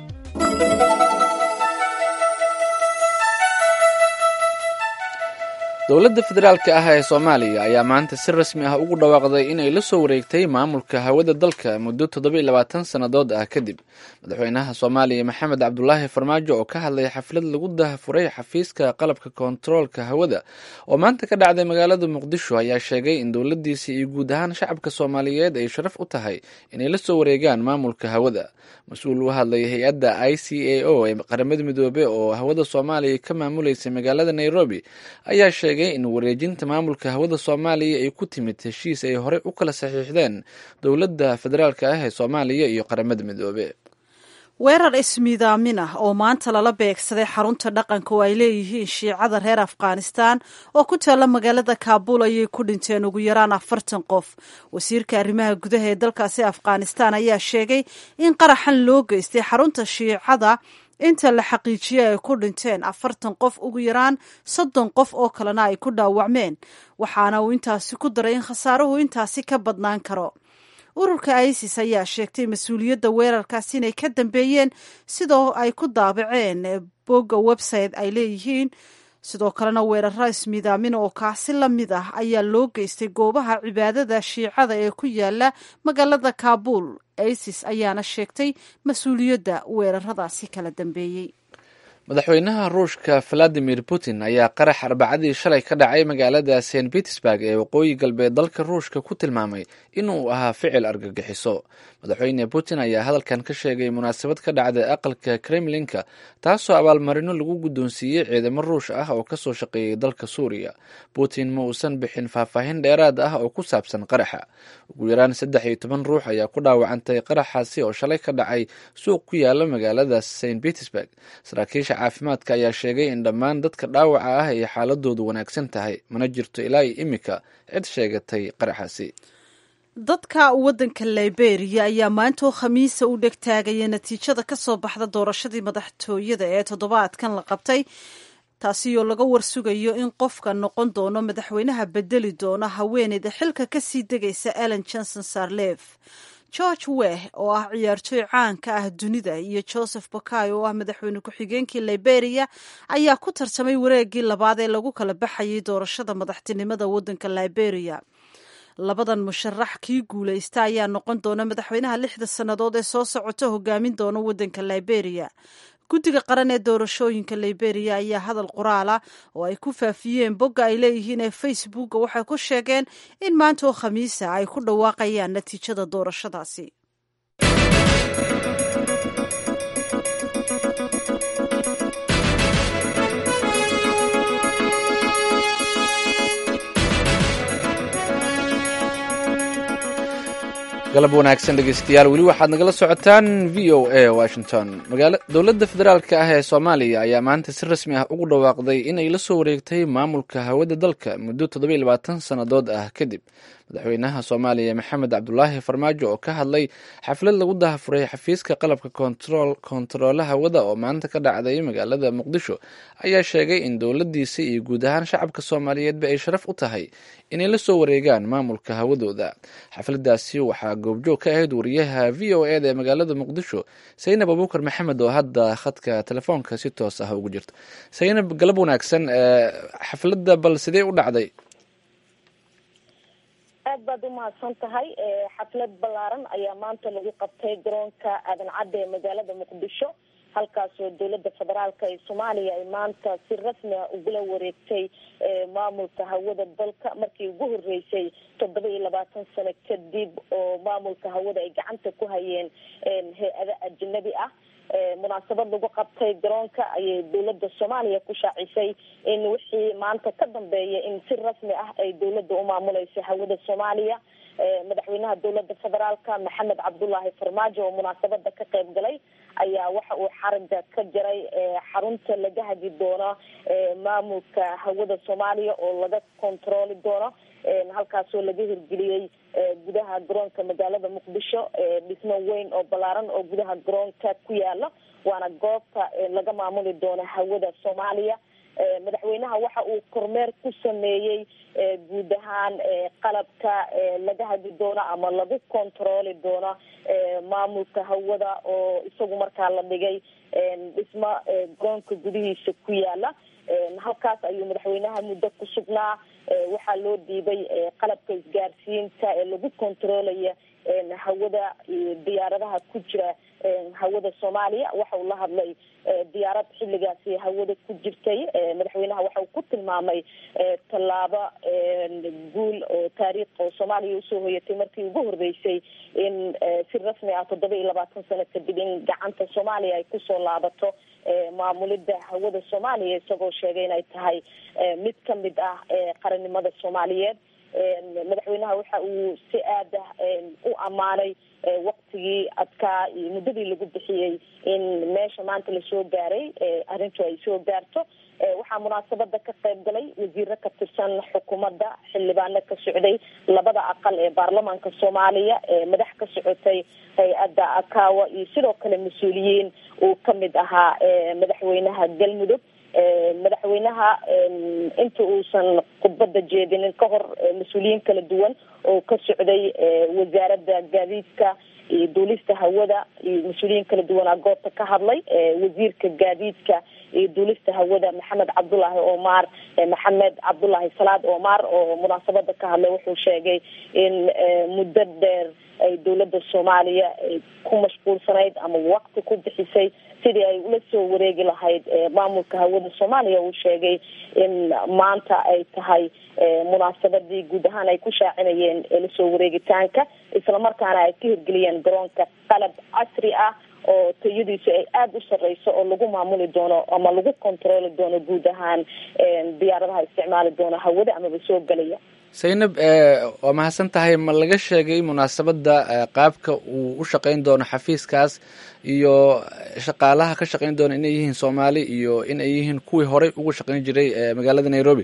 dowladda federaalka ah ee soomaaliya ayaa maanta si rasmi ah ugu dhawaaqday inay la soo wareegtay maamulka hawada dalka muddo toddoba-iyo labaatan sannadood ah kadib madaxweynaha soomaaliya maxamed cabdulaahi farmaajo oo ka hadlay xaflad lagu dahafuray xafiiska qalabka kontaroolka hawada oo maanta ka dhacday magaalada muqdisho ayaa sheegay in dowladdiisa iyo guud ahaan shacabka soomaaliyeed ay sharaf u tahay inay la soo wareegaan maamulka hawada mas-uul u hadlay hay-adda i c a o ee qaramada midoobe oo hawada soomaaliya ka maamuleysay magaalada nairobi ayaa sheegay in wareejinta maamulka hawada soomaaliya ay ku timid heshiis ay horey u kala saxiixdeen dowladda federaalk ah ee soomaaliya iyo qaramada midoobe
weerar ismiidaamin ah oo maanta lala beegsaday xarunta dhaqanka oo ay leeyihiin shiicada reer afghanistan oo ku taalla magaalada kaabul ayay ku dhinteen ugu yaraan afartan qof wasiirka arrimaha gudaha ee dalkaasi afghanistan ayaa sheegay in qaraxan loo geystay xarunta shiicada inta la xaqiijiyey ay ku dhinteen afartan qof ugu yaraan soddon qof oo kalena ay ku dhaawacmeen waxaana uu intaasi ku daray in khasaaruhu intaasi ka badnaan karo ururka isis ayaa sheegtay mas-uuliyadda weerarkaas inay ka dambeeyeen sidoo ay ku daabaceen bogga website ay leeyihiin sidoo kalena weeraro ismiidaamin oo kaasi la mid ah ayaa loo geystay goobaha cibaadada shiicada ee ku yaala magaalada kaabul isis ayaana sheegtay mas-uuliyadda weeraradaasi kala dambeeyey
madaxweynaha ruushka valadimir putin ayaa qarax arbacadii shalay ka dhacay magaalada st petersburg ee waqooyi galbeed dalka ruushka ku tilmaamay inuu ahaa ficil argagixiso madaxweyne putin ayaa hadalkan ka sheegay munaasabad ka dhacday aqalka kremlinka taasoo abaalmarino lagu guddoonsiiyey ciidamo ruush ah oo kasoo shaqeeyey dalka suuriya putin ma uusan bixin faahfaahin dheeraad ah oo ku saabsan qaraxa ugu yaraan saddex iyo toban ruux ayaa ku dhaawacantay qaraxaasi oo shalay ka dhacay suuq ku yaala magaalada st petersburg saraakiisha caafimaadka ayaa sheegay in dhammaan dadka dhaawaca ah ay xaaladoodu wanaagsan tahay mana jirto ilaa iyo imika cid sheegatay qaraxaasi
dadka waddanka liberia ayaa maantoo khamiisa u dhegtaagaya natiijada ka soo baxda doorashadii madaxtooyada ee toddobaadkan la qabtay taasi oo laga warsugayo in qofka noqon doono madaxweynaha bedeli doona haweeneyda xilka kasii degaysa ellen johnson sarlef george weh oo ah ciyaartooy caan ka ah dunida iyo joseph bakay oo ah madaxweyne ku-xigeenkii liberia ayaa ku tartamay wareegii labaad ee lagu kala baxayay doorashada madaxtinimada waddanka liberia labadan musharax kii guulaysta ayaa noqon doona madaxweynaha lixda sannadood ee soo socota hogaamin doona waddanka liberia guddiga qaran ee doorashooyinka liberia ayaa hadal qoraala oo ay ku faafiyeen bogga ay leeyihiin ee facebooka waxay ku sheegeen in maanta oo khamiisa ay ku dhawaaqayaan natiijada doorashadaasi
galab wanaagsan dhegeystayaal weli waxaad nagala socotaan v o a washington dowladda federaalk ah ee soomaaliya ayaa maanta si rasmi ah ugu dhawaaqday inay la soo wareegtay maamulka hawada dalka muddo toddoba-iyo labaatan sannadood ah kadib madaxweynaha soomaaliya maxamed cabdulaahi farmaajo oo ka hadlay xaflad lagu dahafuray xafiiska qalabka kontaroole hawada oo maanta ka dhacday magaalada muqdisho ayaa sheegay in dowladdiisa iyo guud ahaan shacabka soomaaliyeedba ay sharaf u tahay inay la soo wareegaan maamulka hawadooda xafladaasi waxaa goobjoog ka ahayd wariyaha v o eda ee magaalada muqdisho saynab abuukar maxamed oo hadda khadka telefoonka si toos ah ugu jirta saynab galab wanaagsan xafladda bal sidee u dhacday
aad baad u mahadsan tahay xaflad ballaaran ayaa maanta lagu qabtay garoonka aadan cadde ee magaalada muqdisho halkaasoo dowladda federaalka ee soomaaliya ay maanta si rasmi ah ugula wareegtay maamulka hawada dalka markii ugu horeysay toddoba iyo labaatan sano kadib oo maamulka hawada ay gacanta ku hayeen hay-ado ajnabi ah munaasabad lagu qabtay garoonka ayay dowladda soomaaliya ku shaacisay in wixii maanta ka dambeeya in si rasmi ah ay dowladda u maamuleyso hawada soomaaliya madaxweynaha dowladda federaalka maxamed cabdullaahi farmaajo oo munaasabada ka qayb galay ayaa waxa uu xaraga ka jaray xarunta laga hagi doono maamulka hawada soomaaliya oo laga kontarooli doono halkaasoo laga hirgeliyey gudaha garoonka magaalada muqdisho dhismo weyn oo ballaaran oo gudaha garoonka ku yaala waana goobta laga maamuli doono hawada soomaaliya madaxweynaha waxa uu kormeer ku sameeyey guud ahaan qalabka laga hagi doono ama lagu kontarooli doono maamulka hawada oo isagu markaa la dhigay dhismo garoonka gudihiisa ku yaala halkaas ayuu madaxweynaha muddo ku sugnaa waxaa loo dhiibay qalabka isgaarsiinta ee lagu kontaroolaya hawada diyaaradaha ku jira hawada soomaaliya waxa uu la hadlay diyaarad xilligaasi hawada ku jirtay madaxweynaha waxa uu ku tilmaamay tallaabo guul oo taariikh oo soomaaliya usoo hoyatay markii ugu horreysay in si rasmi ah toddoba iyo labaatan sano kadib in gacanta soomaaliya ay kusoo laabato maamulida hawada soomaaliya isagoo sheegay inay tahay mid kamid ah qarannimada soomaaliyeed madaxweynaha waxa uu si aada u ammaanay waktigii adkaa iyo muddadii lagu bixiyey in meesha maanta lasoo gaaray arrintu ay soo gaarto waxaa munaasabada ka qayb galay wasiiro ka tirsan xukuumadda xildhibaano ka socday labada aqal ee baarlamaanka soomaaliya madax ka socotay hay-adda akawa iyo sidoo kale mas-uuliyiin uu kamid ahaa madaxweynaha galmudug madaxweynaha inta uusan khudbada jeedinin ka hor mas-uuliyiin kala duwan oo ka socday wasaaradda gaadiidka iyo duulista hawada iyo mas-uuliyiin kala duwanaa goobta ka hadlay wasiirka gaadiidka iyo duulista hawada maxamed cabdullaahi omar maxamed cabdullaahi salaad omar oo munaasabada ka hadlay wuxuu sheegay in muddo dheer ay dowladda soomaaliya ku mashquulsanayd ama waqti ku bixisay sidii ay ula soo wareegi lahayd maamulka hawada soomaaliya uu sheegay in maanta ay tahay munaasabadii guud ahaan ay ku shaacinayeen lasoo wareegitaanka islamarkaana ay ka hirgeliyeen garoonka qalab casri ah oo tayadiisu ay aada u sareyso oo lagu maamuli doono ama lagu kontarooli doono guud ahaan diyaaradaha isticmaali doono hawada amaba soo gelaya
saynab waa mahadsan tahay ma laga sheegay munaasabadda qaabka uu u shaqeyn doono xafiiskaas iyo shaqaalaha ka shaqeyn doona inay yihiin soomaali iyo in ay yihiin kuwii horey ugu shaqeyn jiray magaalada nairobi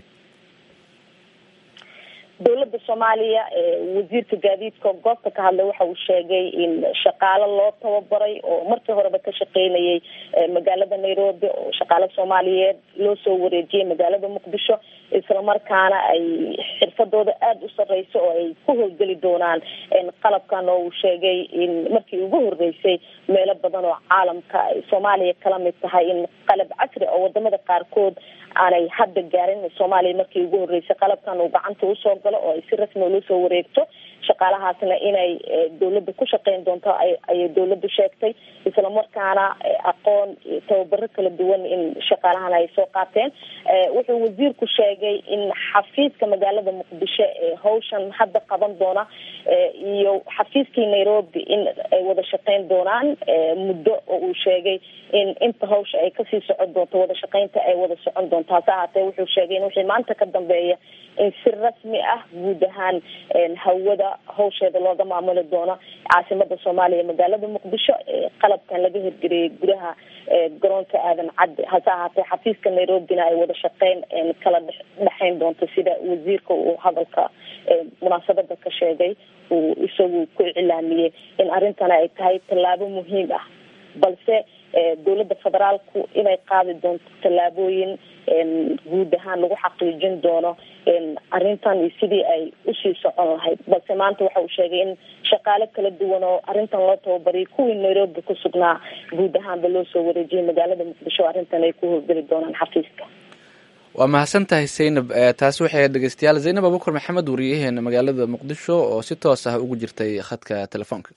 dowladda soomaaliya wasiirka gaadiidka goobta ka hadlay waxa uu sheegay in shaqaalo loo tababaray oo markii horeba ka shaqeynayay magaalada nairobi oo shaqaalo soomaaliyeed loo soo wareejiyay magaalada muqdisho islamarkaana ay xirfadooda aada u sareyso oo ay ku howlgeli doonaan qalabkan oo uu sheegay in markii ugu horeysay meelo badan oo caalamka ay soomaaliya kala mid tahay in qalab casri oo wadamada qaarkood aanay hadda gaarin soomaaliya markii ugu horeysay qalabkan uu gacanta usoo galo oo ay si rasmi ula soo wareegto shaqaalahaasna inay dowladda ku shaqeyn doonto ayay dowladdu sheegtay islamarkaana aqoon iyo tababaro kala duwan in shaqaalahan ay soo qaateen wuxuu wasiirku sheegay in xafiiska magaalada muqdisho ee hawshan hadda qaban doona iyo xafiiskii nairobi in ay wada shaqeyn doonaan muddo oo uu sheegay in inta hawsha ay kasii socon doonto wada shaqeynta ay wada socon doonto hase ahaatee wuxuu sheegay in wixii maanta ka dambeeya in si rasmi ah guud ahaan hawada hawsheeda looga maamuli doono caasimada soomaaliya magaalada muqdisho qalabkan laga hirgeliyay gudaha garoonka aadan cadde hase ahaatee xafiiska nairobina ay wada shaqeyn kala dhexeyn doonto sida wasiirka uu hadalka munaasabada ka sheegay uu isagu ku iclaamiyey in arrintana ay tahay tallaabo muhiim ah balse dowladda federaalku inay qaadi doonto tallaabooyin guud ahaan lagu xaqiijin doono arrintan iyo sidii ay usii socon lahayd balse maanta waxa uu sheegay in shaqaale kala duwan oo arrintan loo tababariyay kuwii nairobi ku sugnaa guud ahaanba loo soo wareejiyay magaalada muqdisho arrintan ay ku howlgeli doonaan xafiiska
waa mahadsan tahay zaynab taasi waxay dhegeystayaal zaynab abukar maxamed wariyaheena magaalada muqdisho oo si toos ah ugu jirtay khadka telefoonka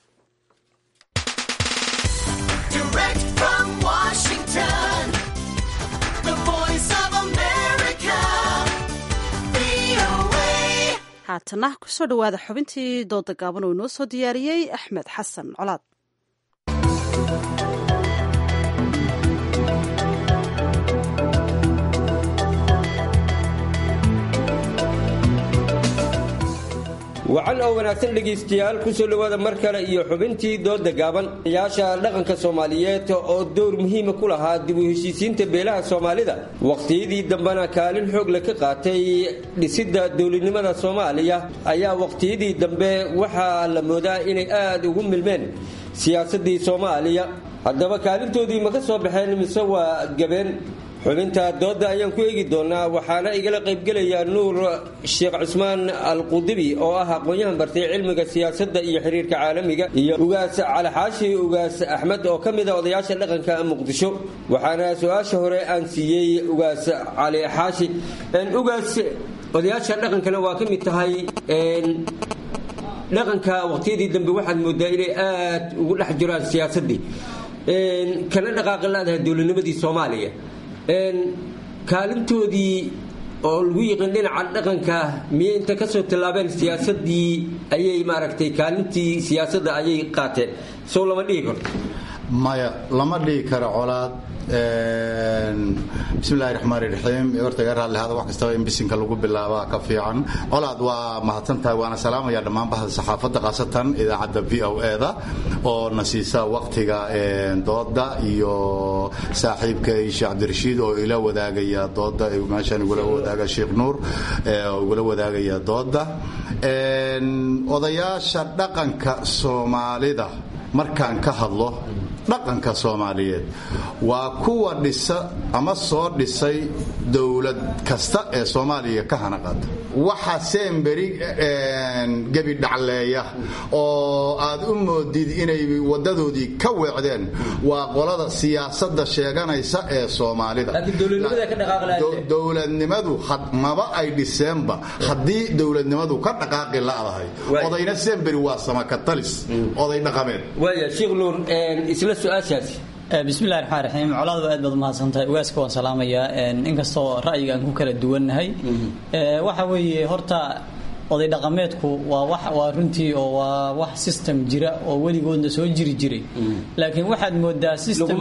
haatana kusoo dhowaada xubintii dooda gaaban oo inoo soo diyaariyey axmed xasan colaad
wacan oo wanaagsan dhegaystayaal ku soo dhowaada mar kale iyo xubintii dooda gaaban yaasha dhaqanka soomaaliyeed oo dowr muhiima ku lahaa dib u heshiisiinta beelaha soomaalida waqtiyadii dambena kaalin xoog le ka qaatay dhisidda dowladnimada soomaaliya ayaa waqtiyadii dambe waxaa la moodaa inay aad ugu milmeen siyaasadii soomaaliya haddaba kaalintoodii ma ka soo baxeen mise waa gabeen xubinta dooda ayaan ku eegi doonaa waxaana igala qaybgelaya nuur sheekh cusmaan alqudibi oo ah aqoon-yahan bartay cilmiga siyaasadda iyo xiriirka caalamiga iyo ugaas calixaashi ugaas axmed oo ka mid a odayaasha dhaqanka muqdisho waxaana su-aasha hore aan siiyey ugaas cali xaashi ugaas odayaasha dhaqankana waa ka mid tahay dhaqanka waqtiyadii dambe waxaad moodaa inay aad ugu dhex jiraan siyaasadii kana dhaqaaqi laadahay dowladnimadii soomaaliya kaalintoodii oo lagu yiqiin dhinaca dhaqanka miyay inta kasoo tallaabeen siyaasadii ayay maaragtay kaalintii siyaasadda ayay qaateen sow lama dhihi karto
maya lama dhihi karo colaad bismillahi raxmaan raxiim horta iga raadli hada wax kastaba in bisinka lagu bilaabaa ka fiican colaad waa mahadsantahay waana salaamaya dhammaan bahda saxaafadda khaasatan idaacadda v o e-da oo na siisa waqtiga dooda iyo saaxiibkay sheekh cabdirashiid oo ila wadaagaya dooda meeshaan igula wadaaga sheekh nuur oo igula wadaagaya dooda odayaasha dhaqanka soomaalida markaan ka hadlo dhaqanka soomaaliyeed waa kuwa dhisa ama soo dhisay dowlad kasta ee soomaaliya ka hanaqaada waxa semberi gebi dhacleeya oo aad u moodid inay wadadoodii ka weecdeen waa qolada siyaasadda sheeganaysa ee soomaalida dowladnimadu maba ay dhiseenba haddii dowladnimadu ka dhaqaaqi la'dahay odayna semberi waa samakatalis oday dhaqameed
bismillahi raxmaan raxiim colaadu aad baad umahadsantahay ugaaska waan salaamayaa inkastoo ra'yiga aan ku kala duwannahay waxa weeye horta oday dhaqameedku waa wax waa runtii oo waa wax system jira oo weligoodna soo jiri jiray laakiin waxaad moodaa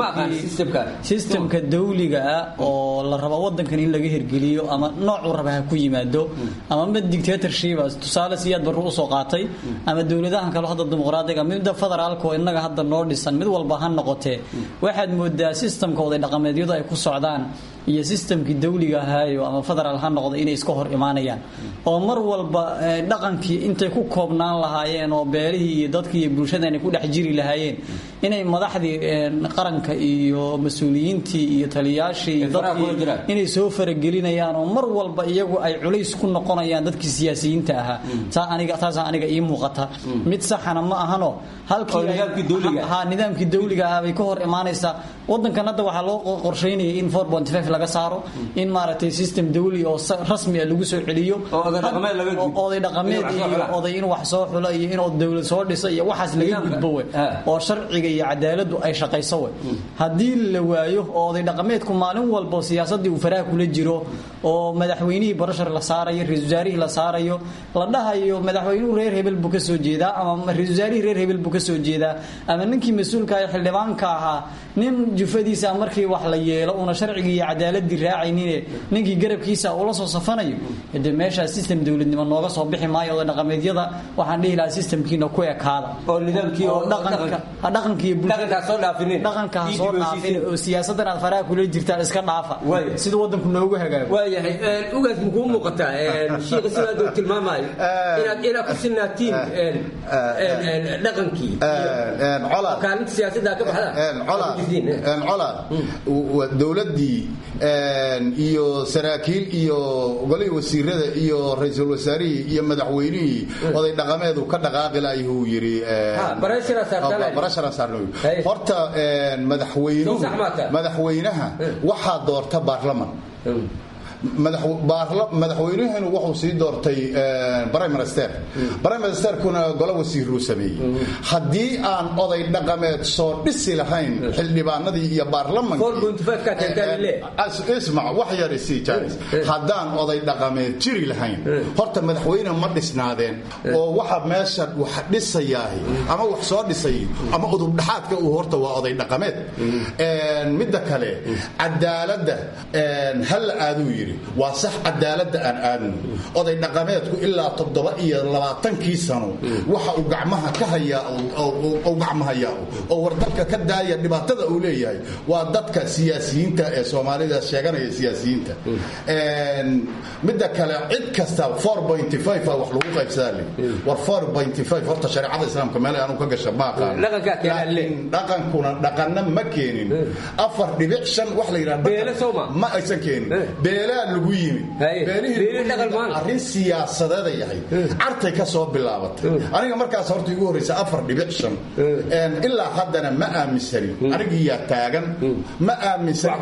systemka dawliga ah oo la rabo wadankan in laga hirgeliyo ama noocuu raba ha ku yimaado ama mid dictatorship tusaale siyaad barru usoo qaatay ama dowladahan kale hadda dimuqraadiga midda federaalka oo innaga hadda noo dhisan mid walba ha noqotee waxaad moodaa systemka oday dhaqameedyadu ay ku socdaan iyo systemkii dawliga ahaayo ama federaal ha noqda inay iska hor imaanayaan oo mar walba dhaqankii intay ku koobnaan lahaayeen oo beelihii iyo dadkii iyo bulshada inay ku dhex jiri lahaayeen inay madaxdii qaranka iyo mas-uuliyiintii iyo taliyaashii iyo dadkii inay soo faragelinayaan oo mar walba iyagu ay culays ku noqonayaan dadkii siyaasiyiinta ahaa taa aniga taasaa aniga ii muuqata mid saxana ma ahano halkii ha nidaamkii dawliga ah bay ka hor imaanaysaa wadankan hadda waxaa loo qorsheynaya in laga saaro in maaragtay system dawli oo rasmi ah lagu soo celiyo oday dhaqameed iyo oday in wax soo xulo iyo in dowlad soo dhisa iyo waxaas laga gudbo we oo sharciga iyo cadaaladu ay shaqayso we haddii la waayo oo oday dhaqameedku maalin walba siyaasadii uu faraha kula jiro oo madaxweynihii barashar la saarayo ra-isul wasaarihii la saarayo la dhahayo madaxweynuhu reer hebel buu ka soo jeedaa ama ra-isul wasaarihii reer hebel buu ka soo jeedaa ama ninkii mas-uulka ah xildhibaanka ahaa nin jufadiisa markii wax la yeelo una sharcigii iyo cadaaladii raacaynin ninkii garabkiisa ula soo safanayo de meeshaa system dowladnimo nooga soo bixi maayo oda dhaqameedyada waxaan dhihi lahaa systemkiina ku ekaada
oo nidaamkii oo
dhaqankiiyo dhaqanka ha soo dhaafin oo siyaasadan aad faraha kula jirtaan iska dhaafa sida wadanku noogu hagaago
waayahay ugaas makuu muuqataa shiika sidaad uu tilmaamayo inaad inaad ku sinaatiin dhaqankii kaalinta siyaasadda ka baxdaan
dowladii iyo saraakiil iyo golihii wasiirada iyo ra-iisul wasaarihii iyo madaxweynihii oday dhaqameedu ka dhaqaaqi laayuu yidhi horta madaxweynaha waxaa doorta baarlaman madaxweynahanu wuxuu sii doortay briminister briministerkuna golo wasiiruu sameeyey haddii aan oday dhaqameed soo dhisi lahayn xildhibaanadii iyo baarlamankismac wax yarisi jaaris haddaan oday dhaqameed jiri lahayn horta madaxweyne ma dhisnaadeen oo waxa meesha wax dhisayaahi ama wax soo dhisay ama udubdhaxaadka uu horta waa oday dhaqameed midda kale cadaaladda halla aaduu yidhi yidhi waa sax cadaaladda aan aadno oday dhaqameedku ilaa toddoba iyo labaatankii sano waxa uu gacmaha ka hayaa u gacmahayaa oo war dalka ka daaya dhibaatada uu leeyahay waa dadka siyaasiyiinta ee soomaalida sheeganaya siyaasiyiinta midda kale cid kasta wax lagu qaybsadaa le war horta shareecada islaamka meel aanu ka gasha ma aqaan laakiin dhaqankuna dhaqanna ma keenin afar dhibic shan wax la yidhaha ma aysan keenin beelaa lagu yimi arrin siyaasadeeda yahay cartay ka soo bilaabatay aniga markaas horta igu horreysa afar dhibic shan ilaa haddana ma aaminsani anigiyaa taagan ma aaminsani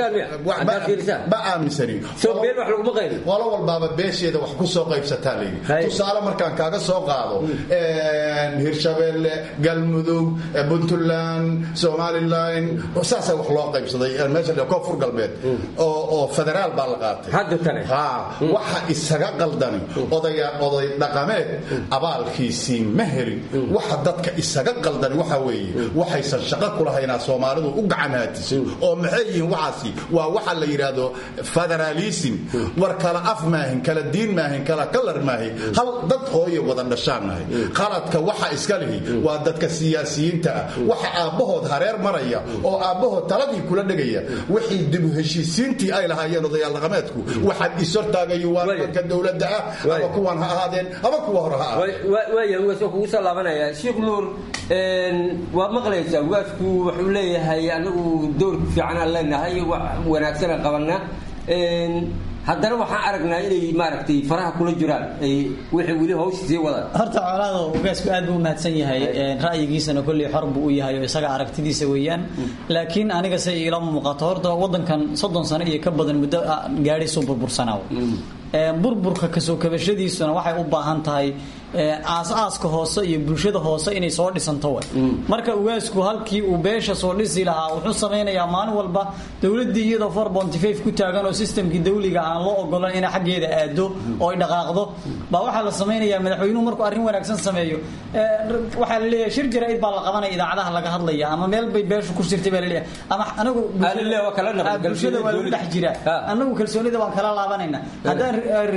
ma aaminsani qolo walbaaba beesheeda wax ku soo qaybsataa layidhi tusaale markaan kaaga soo qaado hirshabeelle galmudug puntland somalilan saasaa wax loo qaybsaday meesha koonfur galbeed oo federaal baa la qaatay waxa isaga qaldani oday dhaqameed abaalkiisii ma helin waxa dadka isaga qaldani waxa weeye waxaysan shaqo kulahaynaa soomaalidu u gacanhaatiso oo maxay yihiin waxaasi waa waxa la yidhaahdo federaalism war kala af maahin kala diin maahin kala kalar maahin hal dad hooye wada dhashaannahay qaladka waxa iska lihi waa dadka siyaasiyiinta ah waxa aabbahood hareer maraya oo aabbahood taladii kula dhegaya wixii dibu heshiisiintii ay lahaayeen odayaal dhaqameedku waxaad ishortaagayo waa nimanka dowladda ah ama kuwan ha ahaadeen ama kuwa hore ha
ahaadeen kugu soo laabanaya sheekh nuur waa maqlaysaa ugaasku wuxuu leeyahay anagu door fiican aan leenahay wax wanaagsana qabana haddana waxaan aragnaa inay maaragtay faraha kula jiraan wixii weli hawsha sii wadaan
horta colaado ugaasku aad buu u mahadsan yahay ra'yigiisana kolley xor buu u yahay oo isaga aragtidiisa weeyaan laakiin aniga se iila muuqato horta waddankan soddon sano iyo ka badan muddo gaadhi soo burbursanaaw burburka kasoo kabashadiisuna waxay u baahan tahay aas-aaska hoose iyo bulshada hoose inay soo dhisanto way marka ugaasku halkii uu beesha soo dhisi lahaa wuxuu samaynayaa maalin walba dowladii iyadoo for bontifaif ku taagan oo sistamkii dawliga aan loo ogolan inay xaggeeda aado oo ay dhaqaaqdo baa waxaa la samaynayaa madaxweynuhu markuu arrin wanaagsan sameeyo waxaa la leeyahay shir jaraa'id baa la qabanaya idaacadaha laga hadlaya ama meel bay beeshu ku jirtay baa la leeyahay ama anagu bulshada waa lagu dhex jiraa anagu kalsoonida waan kala laabanayna haddaan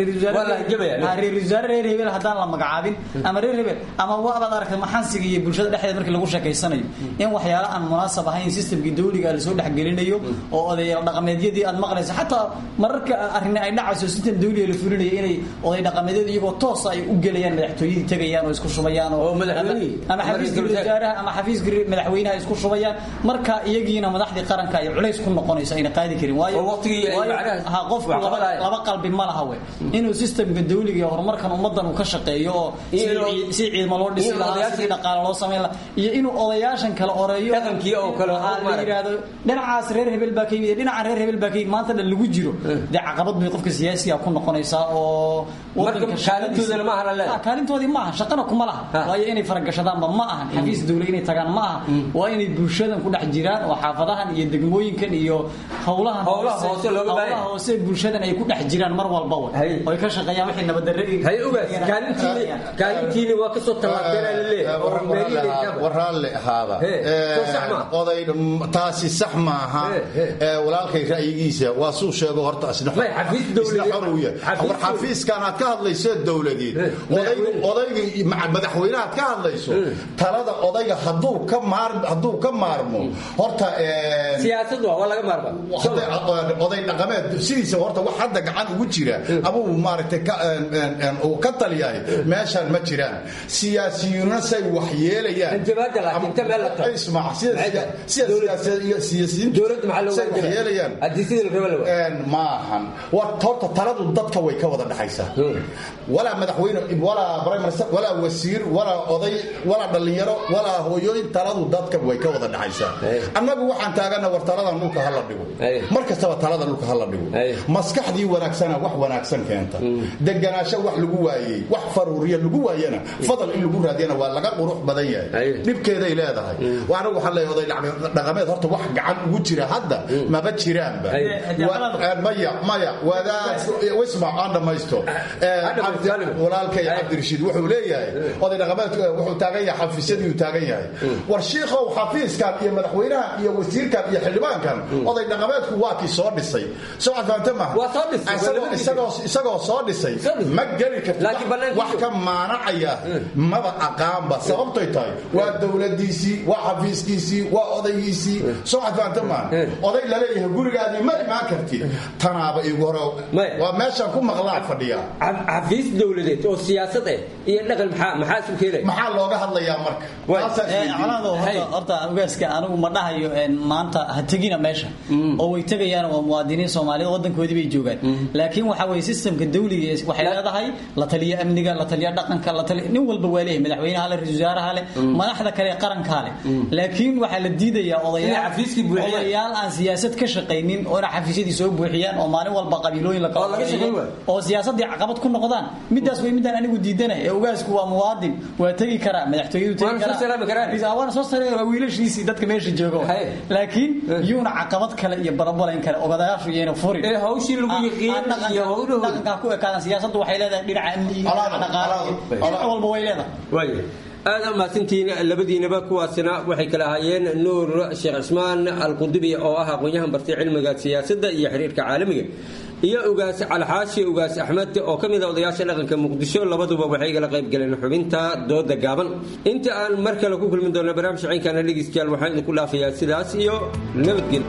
reer wasaare reer hebel haddaan la magacaabin ama reer hebel ama waabaad aragtay maxansiga iyo bulshada dhexdeeda markii lagu sheekaysanayo in waxyaala aan munaasab ahayn sistamkii dawliga lasoo dhexgelinayo oo odayaal dhaqameedyadii aad maqlaysa xataa mararka arrin ay dhacayso sistam dawliga la fulinayo inay oday dhaqameedyadu iyagoo toosa ay u gelayaan madaxtooyadii tegayaan oo isku shubayaan oo ama xafiiska wasaaraha ama xafiiska madaxweynaha isku shubayaan marka iyagiina madaxdii qaranka ay culays ku noqonayso ayna qaadi karin waayo qofku laba qalbi ma laha we inuu sistamka dawliga iyo horumarkan ummadan uu ka shaqeeyo oo si ciidamo loo dhisi lahaa si dhaqaale loo samayn lahaa iyo inuu odayaashan kale oreeyo
dhaqankii oo kale
la yidhaahdo dhinacaas reer hebel baa ka yimid dhinaca reer hebel baa ka yimid maanta dhan lagu jiro dee caqabad bay qofka siyaasiga ku noqonaysaa oo
kaalintoodana ma aha
kaalintoodii ma aha shaqana kuma laha waayo inay faragashadaanba ma ahan xafiis dawla inay tagaan ma aha waa inay bulshadan ku dhex jiraan oo xaafadahan iyo degmooyinkan iyo howlahan howlaha hoose bulshadan ay ku dhex jiraan mar walba oy ka shaqeeyaan wixii nabaddarre
kaalintiini waa kasoo
tallaabteenwaraalle ahaada oday taasi sax maaha walaalkay ra'yigiisa waa suu sheego horta isna xorowya war xafiiskan aad ka hadlayso dowladeed odayga madaxweynahaad ka hadlayso talada odayga hadduu ka maar hadduu ka maarmo horta
siyaasad waa laga maarma
oday dhaqameed sidiisa horta wax hadda gacan ugu jira ama uu maaragtay uu ka taliyahay meeshaan ma jiraan siyaasiyiinuna say wax yeelayaan maahan horta taladu dadka way ka wada dhexaysaa walaa madaxweyne walaa prime minister walaa wasiir walaa oday walaa dhallinyaro walaa hooyooyin taladu dadka way ka wada dhexaysaa annagu waxaan taagana war taladan dhulka hala dhigo mar kastaba talada dhulka hala dhigo maskaxdii wanaagsana wax wanaagsan keenta deganaasho wax lagu waayey wax faruuriya
lagu waayana fadal in lagu raadiyana waa laga qurux badan yahay dhibkeeday leedahay waana waxaa leeyahay oday dhaqameed horta wax gacan ugu jira hadda maba jiraanba maya maya wadaad wismac aan dhammaysto walaalkay cabdirashiid wuxuu leeyahay oday dhaqameed wuxuu taagan yahay xafiisyadii taagan yahay war shiikhow xafiiskan iyo madaxweynahan iyo wasiirkan iyo xildhibaankan oday dhaqameedku waa kii soo dhisay soo fahamta maaha isagoo soo dhisay ma geli karti wax ka maanacaya maba aqaanba sababtay tahay waa dowladiisii waa xafiiskiisii waa odaygiisii soo fahamta maaha oday laleeyahay gurigaadii ma imaan karti tanaaba igu hore waa meeshaan ku maqlaan fadhiya
xafiis dowladeed oo siyaasad eh iyo dhaqan maxaa maxaa isu keenaya
maxaa looga hadlayaa marka
colaado horta ugaaska anigu ma dhahayo maanta ha tegina meesha oo way tegayaan waa muwaadiniin soomaaliyeed wadankoodii bay joogaan laakiin waxa weye systemka dawliga waxay leedahay la taliya amniga la taliya dhaqanka la taliya nin walba waa leeyahay madaxweynaha le ra-iisul wasaaraha le madaxda kale qarankaa le laakiin waxaa la diidayaa odayaal odayaal aan siyaasad ka shaqaynin oo inay xafiisyadii soo buuxiyaan oo maalin walba qabiilooyin la kala oo siyaasadii caqabad ku noqdaan midaas way midaan anigu diidanay ee ugaasku waa muwaadin waa tegi karaa madaxtooyadu tegi karaa waana soo sareeya waa wiilashiisii dadka meesha jooga laakiin yuuna caqabad kale iyo barabalayn kale ogadayaashu iyayna furin
ee hawshii lagu yiqiin iyo hawluhu
dhaqankaa ku ekaadan siyaasaddu waxay leedahay dhinaca amni iyo dhinaca dhaqaale dhinac walba way leedahay
aad amaasantiin labadiinaba kuwaasina waxay kala ahaayeen nuur sheekh cismaan alqudubi oo ah aqoon-yahan bartay cilmiga siyaasadda iyo xiriirka caalamiga iyo ugaas calxaashi ugaas axmed oo ka mid a odayaasha dhaqanka muqdisho labaduba waxay igala qayb galeen xubinta dooda gaaban inta aan mar kale ku kulmi doona barnaamij ciinkana dhegeystayaal waxaan idinku dhaafayaa sidaas iyo nabadgelyo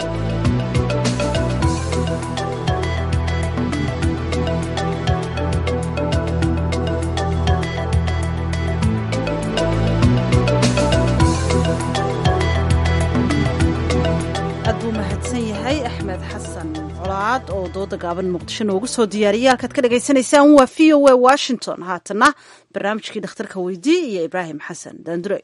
aad buu mahadsan yahay axmed xasan colaad oo dooda gaaban muqdisho noogu soo diyaariyay halkaad ka dhagaysanaysaan waa v o a washington haatana barnaamijkii dhakhtarka weydii iyo ibraahim xasan daandure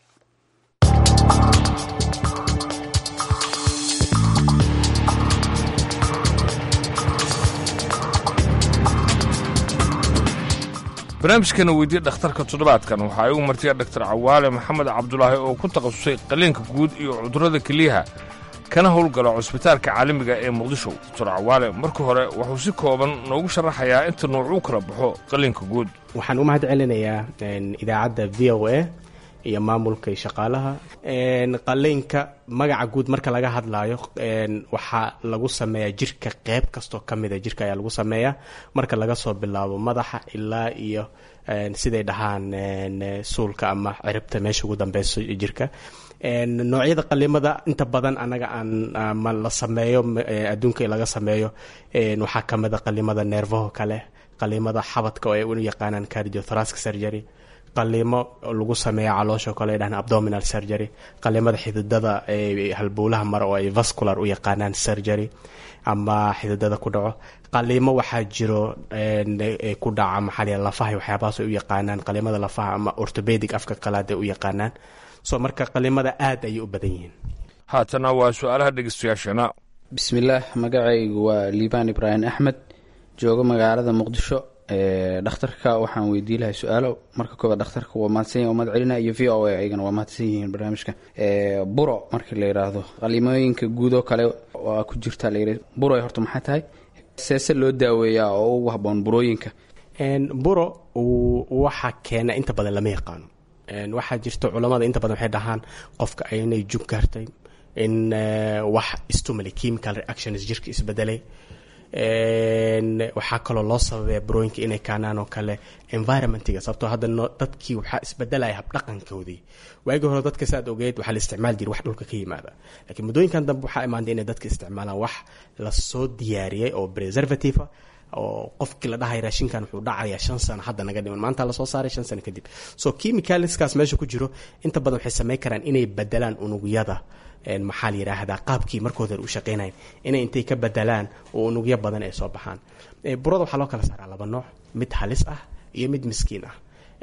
barnaamijkana weydiye dhakhtarka toddobaadkan waxaa igu martiya dhaktar cawaale maxamed cabdulaahi oo ku takhasusay qaliinka guud iyo cudurrada keliyaha kana howlgala cusbitaalka caalamiga ee muqdisho doctor cawaale marka hore wuxuu si kooban noogu sharaxayaa inta nuucuu kala baxo qaliinka guud
waxaan u mahad celinayaa idaacadda v o a iyo maamulka iyo shaqaalaha qaliinka magaca guud marka laga hadlaayo waxaa lagu sameeyaa jirka qeyb kastoo ka mida jirka ayaa lagu sameeyaa marka laga soo bilaabo madaxa ilaa iyo siday dhahaan suulka ama ciribta meesha ugu dambeyso jirka noocyada qalimada inta badan anaga aan ma la sameeyo adduunka laga sameeyo waxaa kamid a qalimada neerfaho kale qalimada xabadka oo ay u yaqaanaan cardiothoracic surgery qalimo lagu sameeya caloosha kale ay dhahaan abdominal surgery qalimada xididada halbowlaha mare oo ay vascular u yaqaanaan surgery ama xididada ku dhaco qalimo waxaa jiro ku dhaca maxaa lafaha waxyaabahaas ay u yaqaanaan qalimada lafaha ama orthopedic afka qalaad ay u yaqaanaan so marka qalimada aad ayay u badan yihiin
haatana waa su-aalaha dhegeystayaashana
bismillaah magacaygu waa liibaan ibraahim axmed joogo magaalada muqdisho dhakhtarka waxaan weydii lahay su-aalo marka koobaad dhakhtarka waa mahadsan yahay oo mahad celina iyo v o a ayagana waa mahadsan yihiin barnaamijka buro markii la yidhaahdo qalimooyinka guud oo kale waa ku jirta layidhi buro horta maxay tahay seese loo daaweeyaa oo ugu habboon burooyinka
buro waxa keena inta badan lama yaqaano waxaa jirta culamada inta badan waxay dhahaan qofka inay jug gaartay in wax stimuli chemical reactions jirka isbedelay waxaa kaloo loo sababaya burooyinka inay kaanaan oo kale environmentiga sababtoo hadda dadkii waxaa isbedelaya habdhaqankoodii waagii hore dadka saad ogeed waxaa la isticmaal jira wax dhulka ka yimaada laakiin muddooyinkan dambe waxaa imaantay inay dadka isticmaalaan wax lasoo diyaariyey oo preservative oo qofkii la dhahay raashinkan wuxuu dhacayaa shan sano hadda naga dhiman maanta lasoo saaray shan sano kadib so chemicalskaas meesha ku jiro inta badan waxay samayn karaan inay bedelaan unugyada maxaa la yidhaahdaa qaabkii markooda u shaqeynayan inay intay ka bedelaan oo unugyo badan ay soo baxaan burada waxaa loo kala saaraa laba nooc mid halis ah iyo mid miskiin ah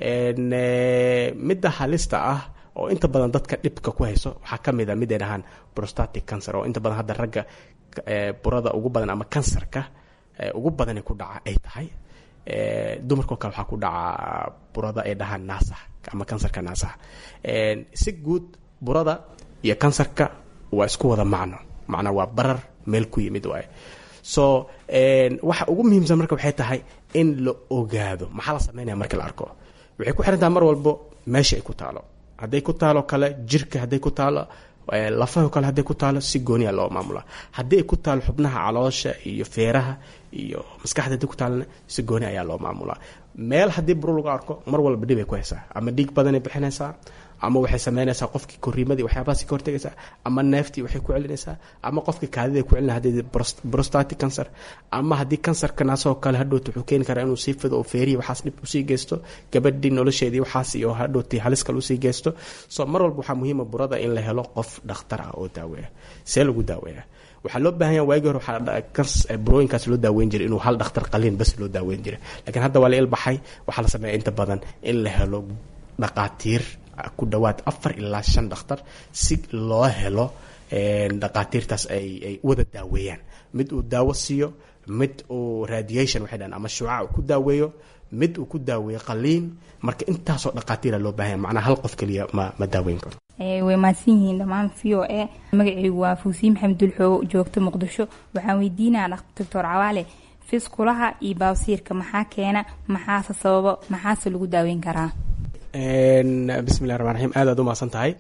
midda halista ah oo inta badan dadka dhibka ku hayso waxaa ka mid a mid ay dhahaan prostatic cancer oo inta badan hadda ragga burada ugu badan ama kansarka ugu badani ku dhaca ay tahay dumarkao kale waxaa ku dhacaa burada ay dhahaan naasaha ama kansarka naasaha si guud burada iyo kansarka waa isku wada macno macnaa waa barar meel ku yimid waaye so waxa ugu muhiimsan marka waxay tahay in la ogaado maxaa la sameynaya marka la arko waxay ku xiran tahay mar walbo meesha ay ku taalo hadday ku taalo kale jirka hadday ku taalo lafaho kale hadday ku taalo si gooniya loo maamula haddii ay ku taalo xubnaha caloosha iyo feeraha iyo maskaxda hadday ku taalona si gooni ayaa loo maamulaa meel haddii buro lagu arko mar walba dhib ay ku haysaa ama dhiig badanay bixinaysaa ama waxay sameynaysaa qofkii koriimadii waxyaabahaasi ka hortegaysaa ama neeftii waxay ku celinaysaa ama qofkii kaadida ku celina haddii prostatic cancer ama haddii kansarka naasoo kale hadhowta wuxuu keeni karaa inuu sii fido oo feerihi waxaas dhib usii geysto gabadhii nolosheedii waxaas iyo hadhowtii halis kale usii geysto so mar walba waxaa muhiima burada in la helo qof dhakhtar ah oo daaweeya see lagu daaweeya waxaa loo baahan yaha waagii hore waxaa burooyinkaas loo daaweyn jiray inuu hal dhakhtar qaliin bas loo daaweyn jiray laakiin hadda waa la ilbaxay waxaa la sameeya inta badan in la helo dhaqaatiir ku dhawaad afar ilaa shan dhakhtar si loo helo dhaqaatiirtaas ay ay wada daaweeyaan mid uu daawo siiyo mid uu radiation waxay dhahan ama shuuca uu ku daaweeyo mid uu ku daaweeyo qaliin marka intaasoo dhaqaatiira loo baahan yahay macnaha hal qof keliya ma ma daaweyn karo
way mahadsan yihiin dhammaan v o e magacaygu waa fuusiin maxamed dulxoogo joogta muqdisho waxaan weydiinaya doctor cawaale fiskulaha iyo baabsiirka maxaa keena maxaase sababo maxaase lagu daaweyn karaa
bismillahi raxmaan raxiim aad aad u mahadsan tahay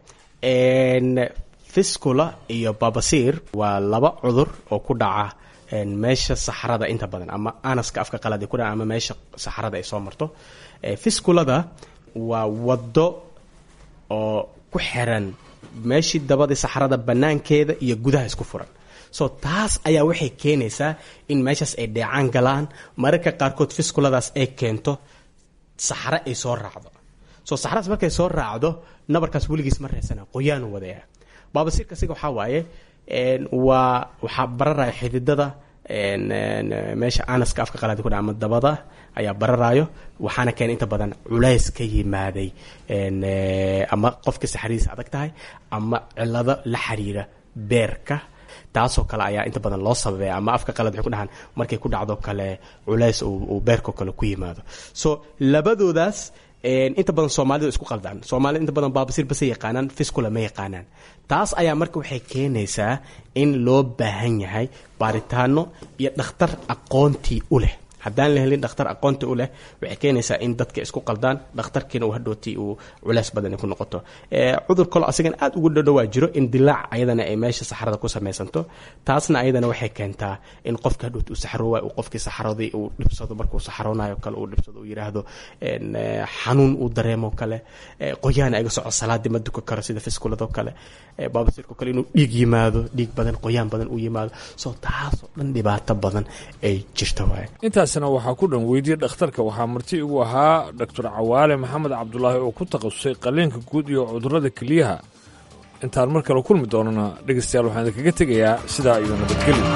fiscula iyo babasiir waa laba cudur oo ku dhaca meesha saxarada inta badan ama anaska afka qalad ku dhaca ama meesha saxarada ay soo marto fisculada waa wado oo ku xiran meeshii dabadii saxarada banaankeeda iyo gudaha isku furan so taas ayaa waxay keenaysaa in meeshaas ay dheecaan galaan mararka qaarkood fisculadaas ay keento saxaro ay soo raacdo so saxaradaas markay soo raacdo nabarkaas weligiis ma reesana qoyaanu wadaya baabasiirka siga waxaa waaye waa waxaa bararaya xididada meesha anaska afka qalaadi ku dha ama dabada ayaa bararayo waxaana keena inta badan culays ka yimaaday ama qofka saxaridiisa adag tahay ama cilado la xiriira beerka taasoo kale ayaa inta badan loo sababaya ama afka qalad waxay ku dhahaan markay ku dhacdo kale culays uu beerkao kale ku yimaado so labadoodaas inta badan soomaalida isku qaldaan soomaalida inta badan baabasiir base yaqaanaan fiscula ma yaqaanaan taas ayaa marka waxay keenaysaa in loo baahan yahay baaritaano iyo dhakhtar aqoontii u leh haddaan la helin dhakhtar aqoonta u leh waxay keenaysaa in dadka isku qaldaan dhakhtarkiina uu hadhowtii uu culays badan ku noqoto cudur kalo asigana aad ugu dhadhowaa jiro in dilaac ayadana ay meesha saxarada ku samaysanto taasna ayadana waxay keentaa in qofka hadhowti uu saxaroowa uu qofkii saxaradii uu dhibsado markuu saxaroonayo kale uu dhibsado uu yidhaahdo xanuun uu dareemo kale qoyaana iga soco salaadii ma duka karo sida fiskuladoo kale baabasiirko kale inuu dhiig yimaado dhiig badan qoyaan badan uu yimaado soo taasoo dhan dhibaato badan ay jirta waay
intaasna waxaa ku dhan weydiye dhakhtarka waxaa marti igu ahaa doctor cawaale maxamed cabdulaahi oo ku takhasusay qaliinka guud iyo cudurrada keliyaha intaan mar kale kulmi doonana dhegaystayaal waxaan idinkaga tegayaa sidaa iyo nabadgelyo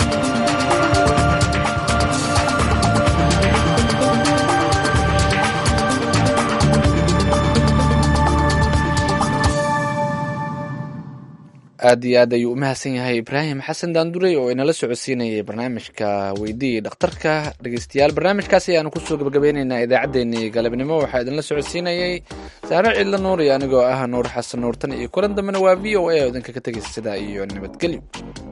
aad iyo aad ayuu u mahadsan yahay ibraahim xasan daandurey oo inala socodsiinayay barnaamijka weydii dhakhtarka dhegeystayaal barnaamijkaas ayaanu kusoo gabagabeyneynaa idaacaddeenii galabnimo waxaa idinla socodsiinayay saare cidla nuur iyo anigoo ah nuur xasan nuurtan iyo kulan dambena waa v o a oo idinkaga tegaysa sidaa iyo nabadgelyo